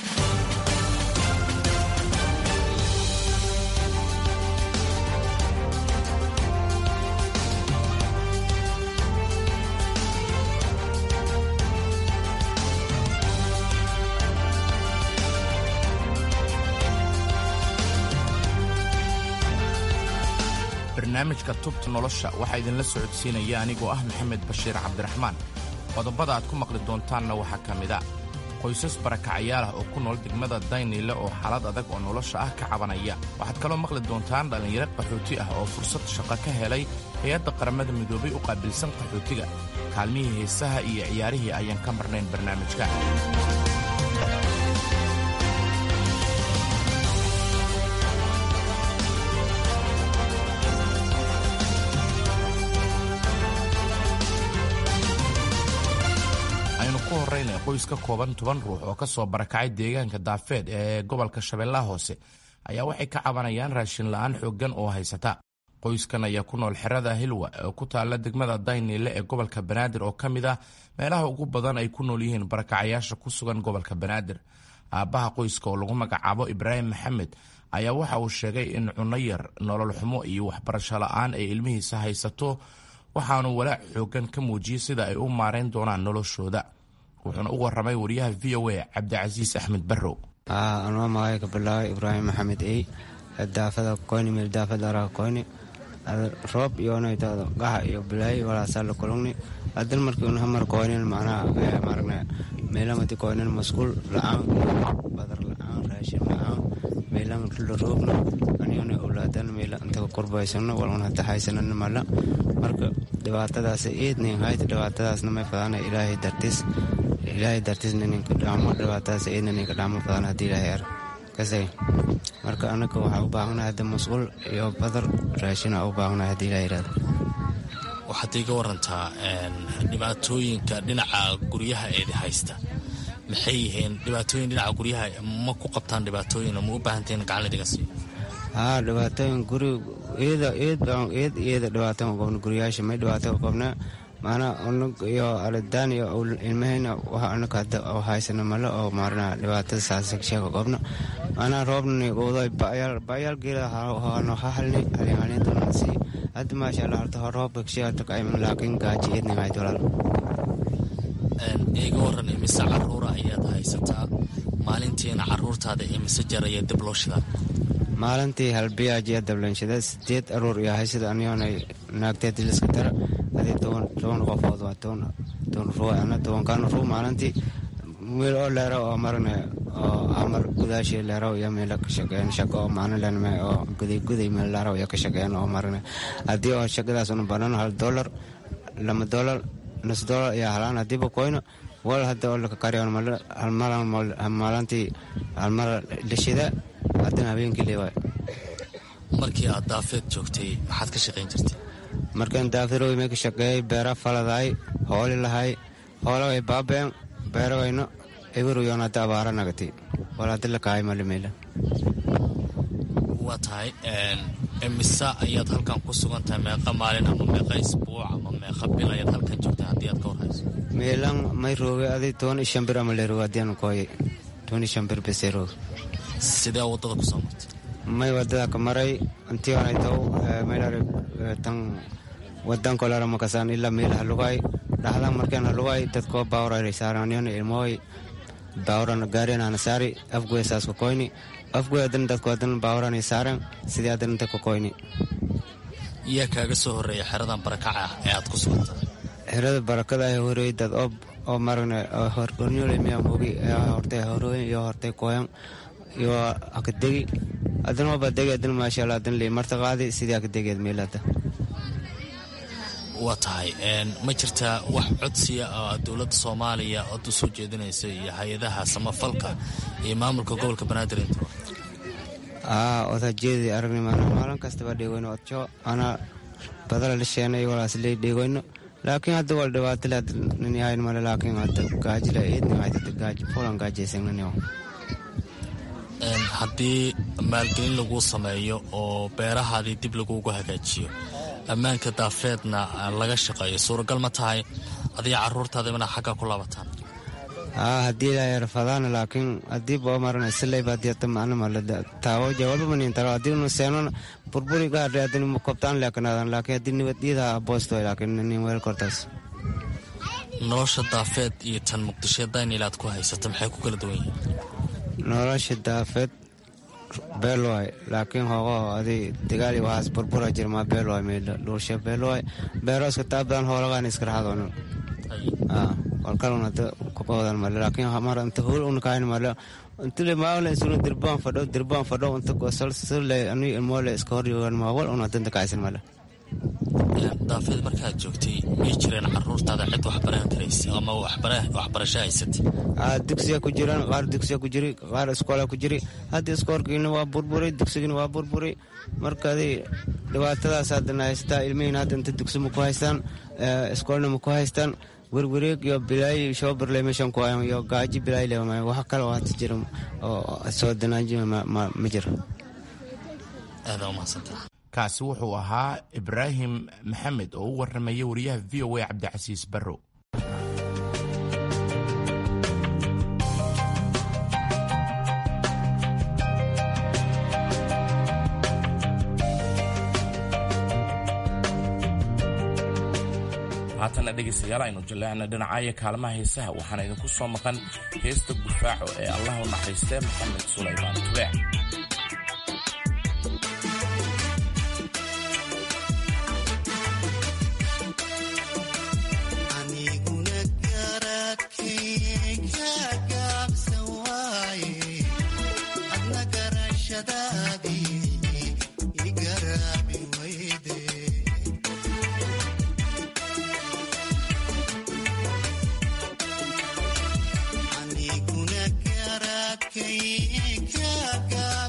barnaamijka tubta nolosha waxaa idinla socodsiinaya anigoo ah maxamed bashiir cabdiraxmaan qodobada aad ku maqli doontaanna waxaa ka mid a qoysas barakacayaal ah oo ku nool degmada dayniile oo xaalad adag oo nolosha ah ka cabanaya waxaad kaloo maqli doontaan dhallinyaro qaxooti ah oo fursad shaqo ka helay hay-adda qaramada midoobay u qaabilsan qaxootiga kaalmihii heesaha iyo ciyaarihii ayaan ka marnayn barnaamijka aynu ku horraynay qoys ka kooban toban ruux oo ka soo barakacay deegaanka daafeed ee gobolka shabeellaha hoose ayaa waxay ka cabanayaan raashin la'aan xooggan oo haysata qoyskan ayaa ku nool xerada hilwa oo ku taalla degmada dayniile ee gobolka banaadir oo ka mid ah meelaha ugu badan ay ku nool yihiin barakacayaasha ku sugan gobolka banaadir aabbaha qoyska oo lagu magacaabo ibraahim maxamed ayaa waxa uu sheegay in cunno yar nolol xumo iyo waxbarasho la'aan ay ilmihiisa haysato waxaanu walaac xooggan ka muujiyey sida ay u maarayn doonaan noloshooda wuxuuna u warramay wariyaha v o a cabdicasiis axmed barrow anoo magacay ka bilaabay ibraahim maxamed ey daafada koyni meel daafada araha koyni roob iyonaytado gaxa iyo bilaayi walaasaa la kulugni hadan markii un hamar koynin macnaha maaragna meelamati koynin masquul la'aan badar la'aan raashin la'aan meelama la roogna aniyona owlaadan meela intaga kurbaysano waluna taxaysanan mala marka dhibaatadaas eednin hayta dhibaatadaasna may fadana ilaahay dartis ilaahay dartisna ninka dhaamo dhibaatadaas eedna ninka dhaamo fadana haddii ilaahay ar kasay marka anaga waxaa u baahanahay hadda masquul iyo badar raashina u baahanahay haddii ilaahay irahdo waxaad iga warantaa dhibaatooyinka dhinaca guryaha eedi haysta maxay yihiin dhibaatooyin dhinaca guryaha ma ku qabtaan dhibaatooyin ma u baahantahin gacan ladhiga siiyo haa dhibaatooyin guri iyada eed baan eed iyada dhibaatooyin qabna guryaasha may dhibaato qabna maanaa unug iyo alidaan iyo ilmahayna waxa anaga hadda oo haysana male oo maarna dhibaatada saasheega qabna maanaa roobnani uday ba'yaal geela hano hahalni halinhalintanasi hadda maasha allah horta roobka kasheegata kaiman laakiin gaaji eednin hayd walaal iga waran imise caruura ayaad haysataa maalintiina caruurtaada imise jar ayaa dib loo shidaa maalintii halbiyaajiya dablanshada sideed aruur iyo haysada aniyoonay naagteed liska dara adii toban toban qofood waa toban toban ruu ana tobankaana ruu maalintii meel oo leero oo marne oo amar gudaashii leero iyo meela ka shaqeyn shaqo oo maalin lenme oo guday guday meel leero iyo ka shaqeyn oo marne haddii oo shaqadaas una banan hal dollar lama dollar nus doolar iyo halaan hadiiba koyno wal hadda oo laka kariyo maalantii halmar dhishida haddana habeenkii leewaay markii aad daafeed joogtay maxaad ka shaqayn jirtay markaan daafirooy mee ka shaqeeyay beera faladahay hooli lahay hoola way baabeen beera wayno eberuyoon hadda abaara nagatay wal hadda lakahay malimeela waa tahay imise ayaad halkan ku sugan tahay meeqa maalin ama meeqa isbuuc ama meeqa bil ayaad halkan joogtay haddii aad ka warhayso meelan may rooge adi toban iyo shan bir ama le rooge haddii aan kooye toban iyo shan bir bese rooge sidee waddada ku soo martay may wadada ka maray intii aanay taw meelare tan wadan kolara makasaan ilaa meel halugay dhaxdan markaan halugay dadkoo baawra saaraniyon ilmooy baawran gaariyan ana saari afgoy saas ka koyni afgoy adan dadku adan baawran saaran sidii adan inta ka koyni yaa kaaga soo horreeya xeradan barakaca ah ee aad ku sugantay xerada barakada ay horeey dad oo oo maragna horgornyole miya mogi hortay horooyin iyo hortay koyan iyo akadegi adan waa badegi adan maasha allah adan lii marta qaadi sidii akadegeed meelada waa tahay ma jirtaa wax codsiya oo aad dowladda soomaaliya ood u soo jeedinayso iyo hay-adaha samafalka iyo maamulka gobolka banaadir inta aa odajeedi aragnimana maalin kastaba dheegoyno odjo ana badala lisheenay walaas lee dheegoyno laakiin hadda wal dhibaatale nin yahayn male laakiin hadda gaajila eedni haydada gaaj fulan gaajaysangnaniyo haddii maalgelin laguu sameeyo oo beerahaadii dib lagugu hagaajiyo ammaanka daafeedna laga shaqeeyo suuragal ma tahay adiga caruurtaada mana xagga ku laabataan aa haddii ilaa rafadaan laakiin haddii boo maran isleyba haddii macna male taawo jawaaba manin taro haddii nu seenon burburi gaadhe haddii mu kobtaan leekanaadan laakiin haddii nibadiyada boosto laakiin nin weel kortaas nolosha daafeed iyo tan muqdisho daynilaad ku haysata maxay ku kala duwan yihiin nolosha daafeed beelwaay laakiin hogo adi digaali waxaas burbura jirmaa beelwaay meydha dhuulsha beelwaay beero iska taabadan hoolagaan iska raxadoon walkalun hada kuqoodan male laakiin mar inta hool unakayn male intile maawle isuna dirbaan fadho dirbaan fadho inta gosolsole ani ilmoole iska horyogan maawal un hadanta kacaysan male daafeed markaad joogtay miyay jireen caruurtaada cid waxbaran karaysa ama waxbarasho haysatay dugsiga ku jiraan qaar dugsiga ku jiri qaar iskoola ku jiri hadda iskoolkiina waa burburay dugsigina waa burburay markaadi dhibaatadaas haddana haysataa ilmihiin hadda inta dugsi ma ku haystaan iskoolna ma ku haystaan werwareeg iyo bilaay shoobarle meeshan ku hayan iyo gaaji bilaay le wax kale oo hadda jira oo soo danaaji ma jiro aada umahadsantaa kaasi wuxuu ahaa ibraahim maxamed oo u warramaya wariyaha v o a cabdicasiis barrow haatana dhegaystayaal aynu jaleecna dhinacaya kaalmaha heesaha waxaana idinku soo maqan heesta gufaaco ee allah u naxariistee maxamed sulaymaan tubeec aniguna garadkay ka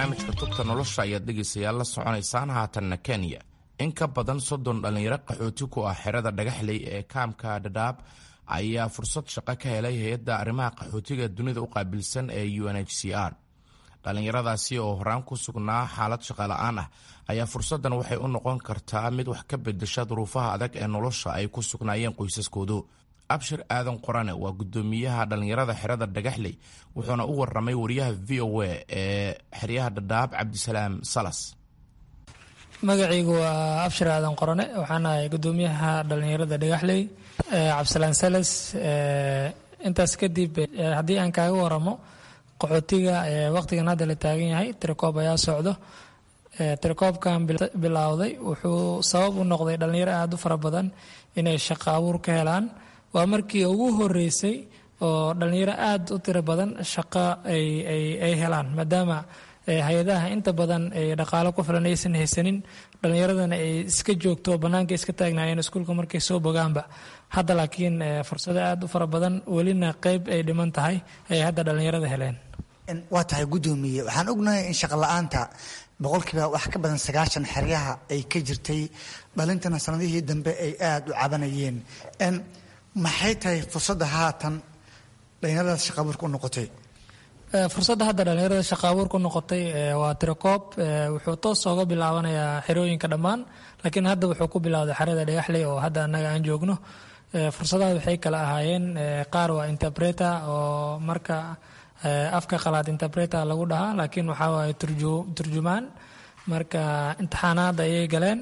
barnaamijka tubta nolosha ayaad dhegaysayaal la soconaysaan haatanna kenya in ka badan soddon dhallinyaro qaxooti ku ah xerada dhagaxley ee kaamka dhadhaab ayaa fursad shaqo ka helay hay-adda arrimaha qaxootiga dunida u qaabilsan ee u n h c r dhallinyaradaasi oo horaan ku sugnaa xaalad shaqola'aan ah ayaa fursaddan waxay u noqon kartaa mid wax ka bedesha duruufaha adag ee nolosha ay ku sugnaayeen qoysaskoodu abshir aadan qorane waa guddoomiyaha dhallinyarada xerada dhagaxley wuxuuna u waramay wariyaha v o a ee xeryaha dhadhaab cabdisalaam salas magacaygu waa abshir aadan qorane waxaan ahay guddoomiyaha dhallinyarada dhagaxley cabdisalaan salas intaas kadib haddii aan kaaga waramo qaxootiga waqtigan hadda la taagan yahay tirakoob ayaa socdo tirakoobkan bilowday wuxuu sabab u noqday dhallinyaro aada u fara badan inay shaqo abuur ka helaan waa markii ugu horeysay oo dhallinyaro aada u tiro badan shaqo ay helaan maadaama hay-adaha inta badan ay dhaqaalo ku filan aysan haysanin dhallinyaradana ay iska joogto bannaanka iska taagnaayeen iskuulka markay soo bogaanba hadda laakiin fursado aada u fara badan welina qeyb ay dhiman tahay ay hadda dhallinyarada heleen waa tahay guddoomiye waxaan ognahay in shaqo la-aanta boqolkiiba wax ka badan sagaashan xeryaha ay ka jirtay dhalintana sanadihii dambe ay aada u cabanayeen maxay tahay fursadda haatan dhallinyaradaas shaqa abuurka u noqotay fursadda hadda dhallinyarada shaqa abuur ku noqotay waa tirakoob wuxuu toos ooga bilaabanayaa xerooyinka dhammaan laakiin hadda wuxuu ku bilowday xerada dhagaxley oo hadda annaga aan joogno fursadaha waxay kala ahaayeen qaar waa interpreter oo marka afka qalaad interpreter lagu dhahaa laakiin waxaa waaye turjumaan marka imtixaanaad ayay galeen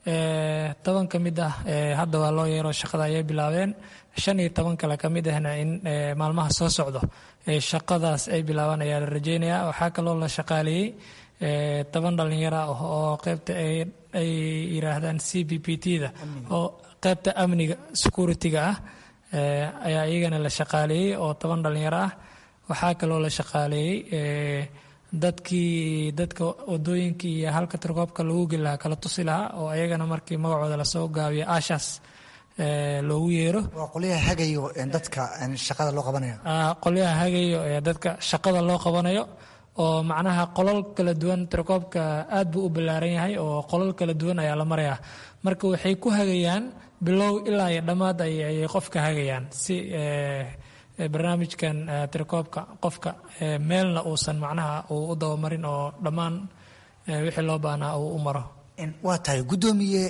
toban ka mid ah hadda waa loo yeero shaqada ayay bilaabeen shan iyo toban kale ka mid ahna in maalmaha soo socdo shaqadaas ay bilaabaan ayaa la rajeynayaa waxaa kaloo la shaqaaleeyey toban dhallinyaro ah oo qeybta ay yiraahdaan c b p t da oo qeybta amniga security-ga ah ayaa iyagana la shaqaaleeyey oo toban dhallinyaro ah waxaa kaloo la shaqaaleeyey dadkii dadka wadooyinkii iyo halka tirkoobka lagu geli lahaa kala tusi lahaa oo ayagana markii magacooda lasoo gaabiyo ashas loogu yeero waa qolyaha hagayo dadka shaqada loo qabanayo qolyaha hagayo ee dadka shaqada loo qabanayo oo macnaha qolal kala duwan tirakoobka aad buu u ballaaran yahay oo qolal kala duwan ayaa la marayaa marka waxay ku hagayaan bilow ilaa iyo dhammaad ayay qofka hagayaan si barnaamijkan tirakoobka qofka meelna uusan macnaha uu u dabamarin oo dhammaan wixii loo baahnaa uu u maro waa tahay guddoomiye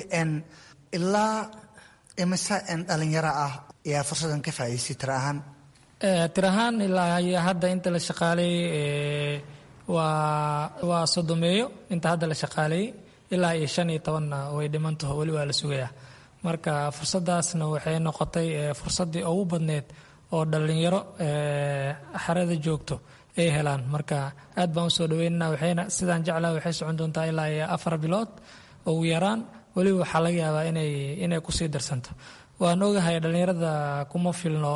ilaa imise dhalinyaro ah ayaa fursadan ka faa'idaystay tira ahaan tir ahaan ilaa iyo hadda inta la shaqaaleeyey waa waa sodomeeyo inta hadda la shaqaaleeyey ilaa iyo shan iyo tobanna way dhimantaho weli waa la sugayaa marka fursadaasna waxay noqotay fursaddii ugu badneed oo dhallinyaro xerada joogto ay helaan marka aad baan usoo dhaweynana waxayna sidaan jeclaa waxay socon doontaa ilaa iyo afar bilood ugu yaraan weliba waxaa laga yaabaa inay inay kusii darsanto waan ogahay dhallinyarada kuma filno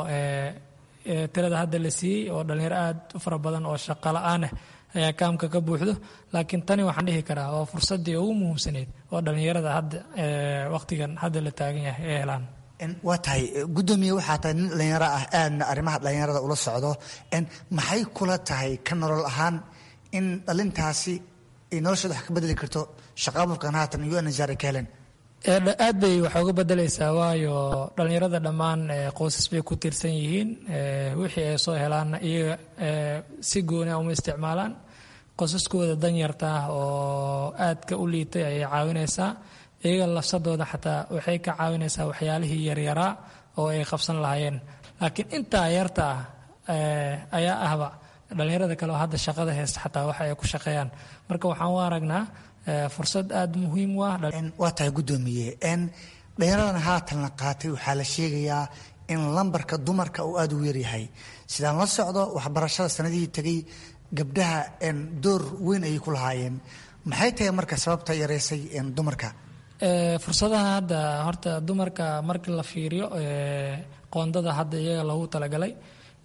tirada hadda la siiyey oo dhallinyaro aad u fara badan oo shaqo la-aan ah ayaa kaamka ka buuxdo laakiin tani waxaan dhihi karaa waa fursaddii ugu muhiimsaneyd oo dhallinyarada hadda waqtigan hadda la taagan yahay ay helaan waa tahay guddoomiye waxaa tahay nin dhallinyaro ah aadna arrimaha dhallinyarada ula socdo maxay kula tahay ka nolol ahaan in dhalintaasi ay noloshooda wax ka bedeli karto shaqa abuurkan haatan u n ka helen aad bay wax uga bedelaysaa waayo dhallinyarada dhammaan qoysas bay ku tiirsan yihiin wixii ay soo helaanna iyaga si gooni uma isticmaalaan qoysaskooda danyarta ah oo aadka u liitay ayay caawinaysaa iyaga lafsadooda xataa waxay ka caawinaysaa waxyaalihii yaryaraa oo ay qabsan lahaayeen laakiin intaa yarta ah ayaa ahba dhallinyarada kale oo hadda shaqada haysta xataa waxa ay ku shaqeeyaan marka waxaan u aragnaa fursad aada muhiim u ah waa tahay guddoomiye dhallinyaradan haatan la qaatay waxaa la sheegayaa in lambarka dumarka uu aada u yaryahay sidaan la socdo waxbarashada sanadihii tegay gabdhaha door weyn ayay ku lahaayeen maxay tahay marka sababta yareysay dumarka fursadaha hadda horta dumarka markii la fiiriyo qoondada hadda iyaga loogu talagalay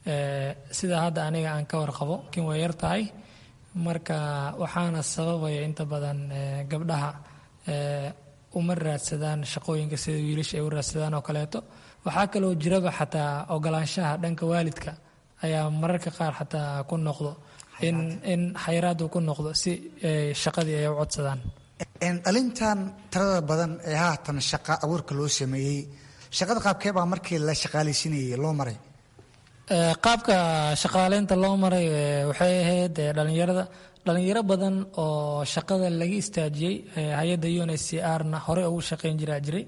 sida hadda aniga aan ka warqabo laakiin way yar tahay marka waxaana sababaya inta badan gabdhaha uma raadsadaan shaqooyinka sida wiilasha ay u raadsadaan oo kaleeto waxaa kaloo jiraba xataa ogolaanshaha dhanka waalidka ayaa mararka qaar xataa ku noqdo in in xayiraad uu ku noqdo si shaqadii ay u codsadaan dhalintan tirada badan ee haatan shaqa abuurka loo sameeyey shaqada qaabkee baa markii la shaqaalaysiinayay loo maray qaabka shaqaaleynta loo maray waxay ahayd dhalinyarada dhalinyaro badan oo shaqada laga istaajiyey hay-adda un h c r na hore ugu shaqeyn jiraa jiray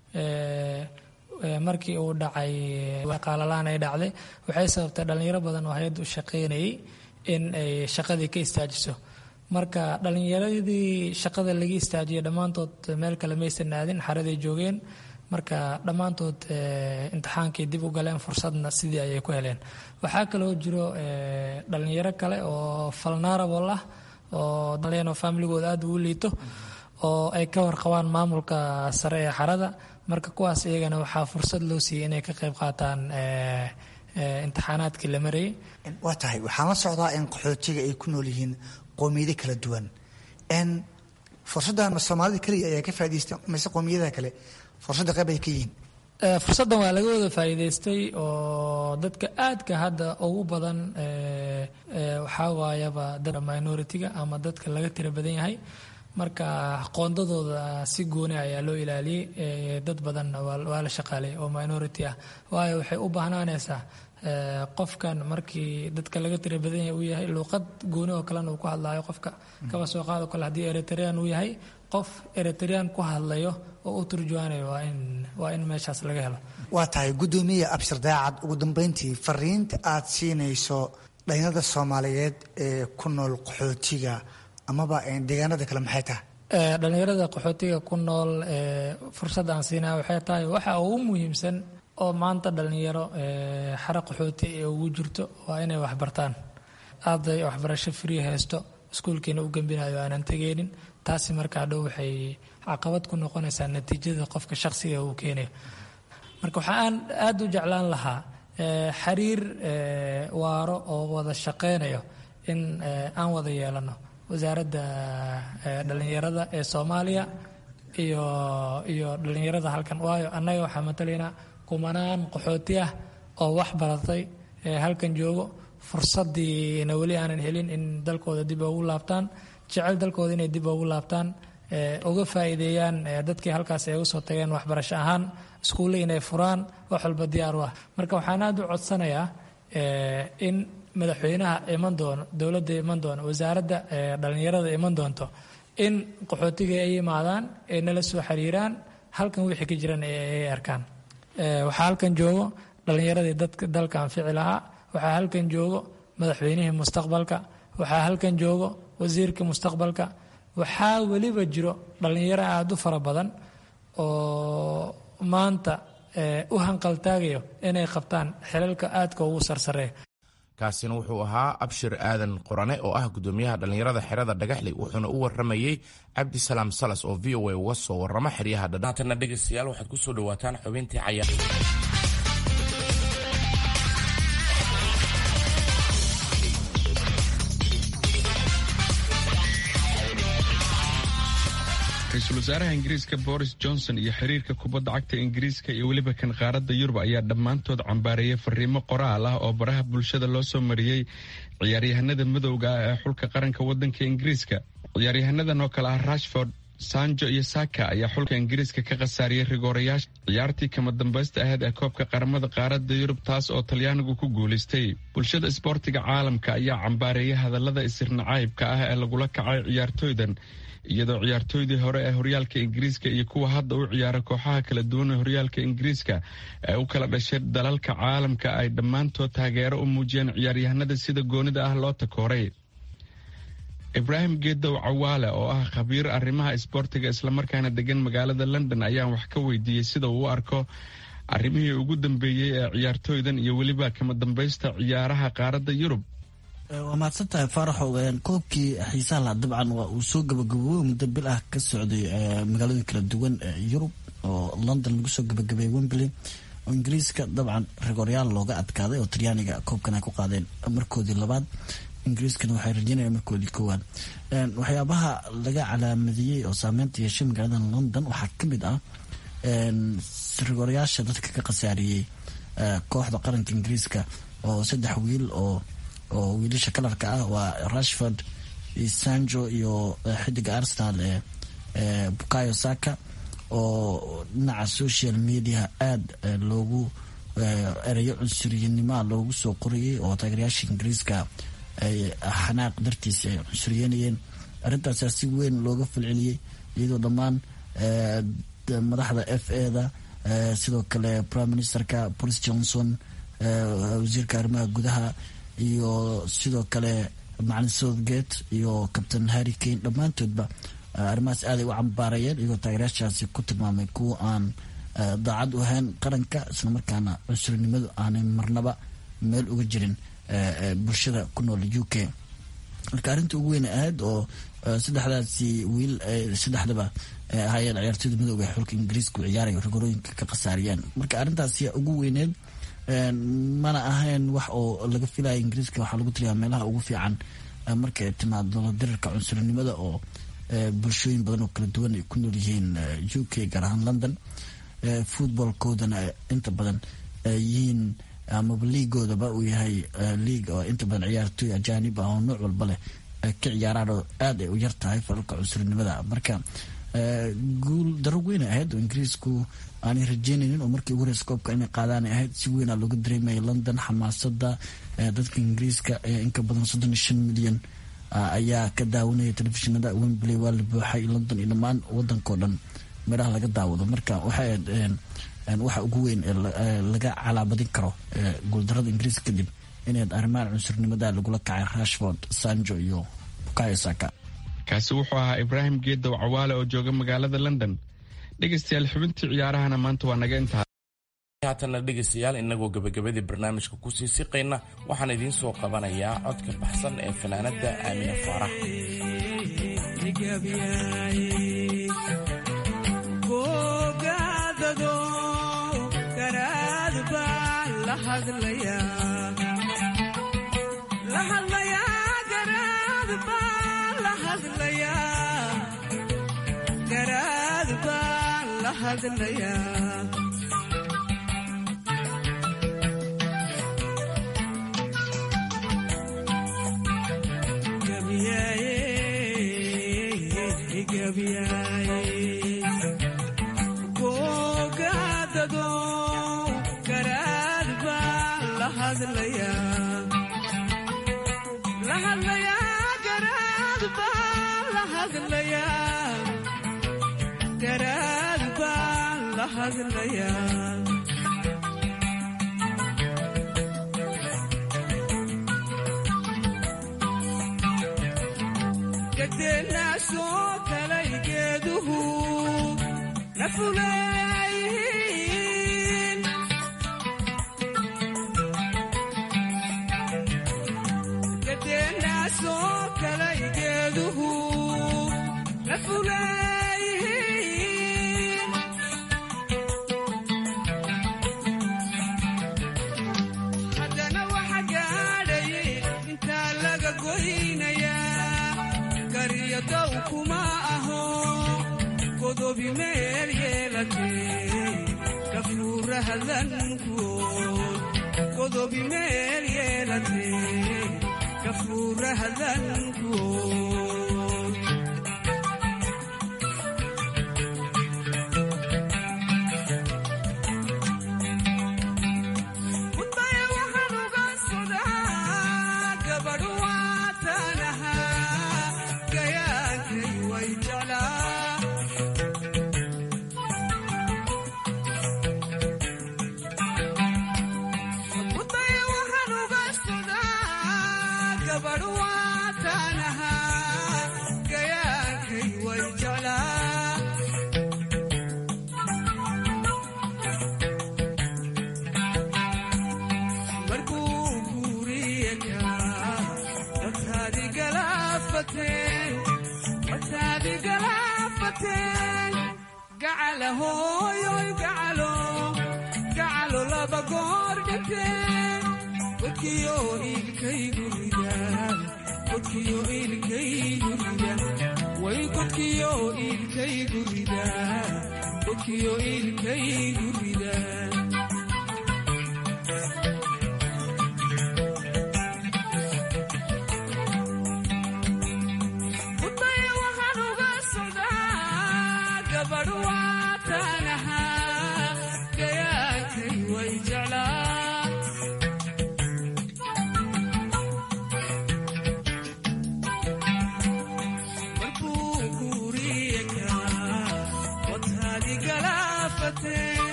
markii uu dhacay qaalalaan ay dhacday waxay sababtay dhalinyaro badan oo hay-adda u shaqeynayay in ay shaqadii ka istaajiso marka dhalinyaradii shaqada laga istaajiyay dhammaantood meel kale maysan aadin xaraday joogeen marka dhammaantood imtixaankii dib u galeen fursadna sidii ayay ku heleen waxaa kaloo jiro dhalinyaro kale oo falnarable ah oo daleen oo familigooda aada ugu liito oo ay ka warqabaan maamulka sare ee xarada marka kuwaas iyagana waxaa fursad loo siiyey inay ka qayb qaataan imtixaanaadkii la marayay waa tahay waxaan la socdaa in qaxootiga ay ku nool yihiin qoomiyado kala duwan n fursaddan soomaalida keliya ayaa ka faa'idaystay mise qoomiyadaha kale fursadda qayb ay ka yihiin fursaddan waa laga wada faa'iidaystay oo dadka aadka hadda ugu badan waxaa waayaba dadka minority-ga ama dadka laga tira badan yahay marka qoondadooda si gooni ayaa loo ilaaliyey dad badanna waa la shaqaalay oo minority ah waayo waxay u baahnaanaysaa qofkan markii dadka laga tira badan yahay uu yahay luuqad gooni oo kalena uu ku hadlaayo qofka kaba soo qaado kale haddii eritrean uu yahay qof eritrean ku hadlayo oo u turjuwaanayo waa in waa in meeshaas laga helo waa tahay guddoomiye abshir daacad ugu dambeyntii fariinta aad siinayso dhalinyarada soomaaliyeed ee ku nool qaxootiga amaba deegaanada kale maxay tahay dhalinyarada qaxootiga ku nool fursadda aan siinaya waxay tahay waxa ugu muhiimsan oo maanta dhalinyaro xara qaxooti ee ugu jirto waa inay waxbartaan arday waxbarasho free haysto iskuulkiina u gembinayo aanan tegeynin taasi markaa dhow waxay caqabad ku noqonaysaa natiijada qofka shaqsiga uu keenayo marka waxaan aada u jeclaan lahaa xiriir waaro oo wada shaqeynayo in aan wada yeelano wasaaradda dhalinyarada ee soomaaliya iyo iyo dhalinyarada halkan waayo annaga waxaa matalaynaa kumanaan qaxooti ah oo wax baratay halkan joogo fursadiina weli aanan helin in dalkooda dib ugu laabtaan jecel dalkooda inay dib ugu laabtaan uga faa'iideeyaan dadkii halkaas ay uga soo tageen waxbarasho ahaan iskuulle inay furaan wax walba diyaar u ah marka waxaan aada u codsanayaa in madaxweynaha iman doono dowladda iman doono wasaaradda dhalinyarada iman doonto in qaxootiga ay yimaadaan ay nala soo xiriiraan halkan wixii ka jiran ay arkaan waxaa halkan joogo dhalinyaradii dadka dalka anfici lahaa waxaa halkan joogo madaxweynihii mustaqbalka waxaa halkan joogo wasiirka mustaqbalka waxaa weliba jiro dhalinyaro aada u fara badan oo maanta u hanqaltaagayo inay qabtaan xilalka aadka ugu sarsareeya kaasina wuxuu ahaa abshir aadan qorane oo ah gudoomiyaha dhallinyarada xerada dhagaxley wuxuuna u waramayey cabdisalaam salas oo v o a uga soo warama xeryaha dhadhaatana dhegaystayaal waxaad ku soo dhawaataan xubintii cayaar ra-iisul wasaaraha ingiriiska boris johnson iyo xiriirka kubadda cagta ingiriiska iyo weliba kan qaaradda yurub ayaa dhammaantood cambaareeyay fariimo qoraal ah oo baraha bulshada loo soo mariyey ciyaaryahanada madowga ah ee xulka qaranka waddanka ingiriiska ciyaaryahannadan oo kale ah rashford sanjo iyo saka ayaa xulka ingiriiska ka khasaariyey rigoorayaasha ciyaartii kama dambaysta ahayd ee koobka qaramada qaaradda yurub taas oo talyaanigu ku guulaystay bulshada isboortiga caalamka ayaa cambaareeyay hadallada isirnacaybka ah ee lagula kacay ciyaartooydan iyadoo ciyaartooydii hore ee horyaalka ingiriiska iyo kuwa hadda u ciyaara kooxaha kala duwan ee horyaalka ingiriiska ee u kala dhashay dalalka caalamka ay dhammaantood taageero u muujiyeen ciyaaryahanada sida goonida ah loo takooray ibraahim geedow cawaale oo ah khabiir arrimaha isboortiga islamarkaana degan magaalada london ayaan wax ka weydiiyey sida uu u arko arrimihii ugu dambeeyey ee ciyaartooydan iyo weliba kama dambaysta ciyaaraha qaaradda yurub waa mahadsan tahay faaraxow koobkii xiisaha laha dabcan waa uu soo gabagaboobay muddo bil ah ka socday magaalooyin kala duwan yurub oo london lagu soo gabagabeeyey wembley oo ingiriiska dabcan rigoryaal looga adkaaday oo talyaaniga koobkan ay ku qaadeen markoodii labaad ingiriiskana waxay rajeynayaan markoodii koowaad waxyaabaha laga calaamadiyey oo saameynta yeeshay magaalada london waxaa ka mid ah rigoryaasha dadka ka khasaariyey kooxda qaranka ingiriiska oo saddex wiil oo oo wiilasha kalarka ah waa rashford iyo sanjo iyo xidiga arsenal ee bukayo saka oo dhinaca social media aada loogu ereyo cunsuriyanimoa loogu soo qorayay oo taageerayaasha ingiriiska ay xanaaq dartiisa ay cunsuriyanayeen arrintaasaa si weyn looga falceliyey iyadoo dhammaan madaxda f a da sidoo kale prime ministerka boris johnson wasiirka arrimaha gudaha iyo sidoo kale macalin southgate iyo captain harry kane dhammaantoodba arrimahaas aaday u cambaarayeen iyagoo taageerayaashaasi ku tilmaamay kuwa aan daacad u ahayn qaranka islamarkaana cunsurinimadu aanay marnaba meel uga jirin bulshada ku nool u k marka arrinta ugu weyn ahayd oo saddexdaasi wiil saddexdaba ahaayeen ciyaartooyda midooga ee xulka ingiriiska u ciyaaraya rigorooyinka ka khasaariyaan marka arrintaasi ugu weyneed mana ahayn wax oo laga filaya ingiriiska waxaa lagu tiriyaa meelaha ugu fiican marka ay timaado dirarka cunsurinimada oo bulshooyin badan oo kala duwan ay ku nool yihiin u k gaar ahaan london footballkoodana inta badan yihiin amaba liigoodaba uu yahay liig oo inta badan ciyaartooy ajaanib ah oo nooc walba leh ka ciyaaraan oo aada ay u yar tahay falalka cunsurinimada marka guul daro weyn ahayd oo ingiriisku aanay rajeynaynin oo markii ugu horeysa koobka inay qaadaanay ahayd si weyn aa looga dareemaya london xamaasada dadka ingiriiska ee inka badan soddon iyo shan milyan ayaa ka daawanaya telefishinada wembley waa la buuxay london iyo dhammaan wadankao dhan meelaha laga daawado marka waxay waxa ugu weyn ee laga calaabadin karo guuldarada ingiriiska kadib inayd arrimahan cunsurnimada lagula kacay rashford sanjo iyo bukayo saka kaasi wuxuu ahaa ibraahim geedow cawaale oo jooga magaalada london dhegaystayaal xubintii ciyaarahana maanta waa naga intaha haatanna dhegaystayaal inagoo gebagabadii barnaamijka kusii siqayna waxaan idiin soo qabanayaa codka baxsan ee fanaanada aamina faarax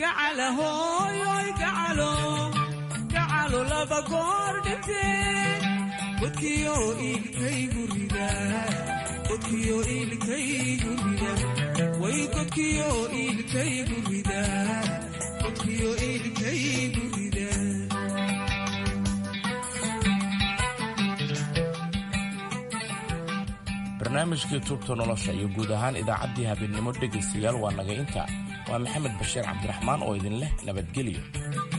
gacalahoyoy gacalo gacalo laba goor dhinteen godkiyo iilkaygu rida godkiyo iilkaygu rida way godkiyo iilkaygu rida godkiyo iilkaygu rida barnaamijkii tuubta nolosha iyo guud ahaan idaacaddii habeennimo dhegaystayaal waa naga inta waa maxamed bashiir cabdiraxmaan oo idin leh nabadgelyo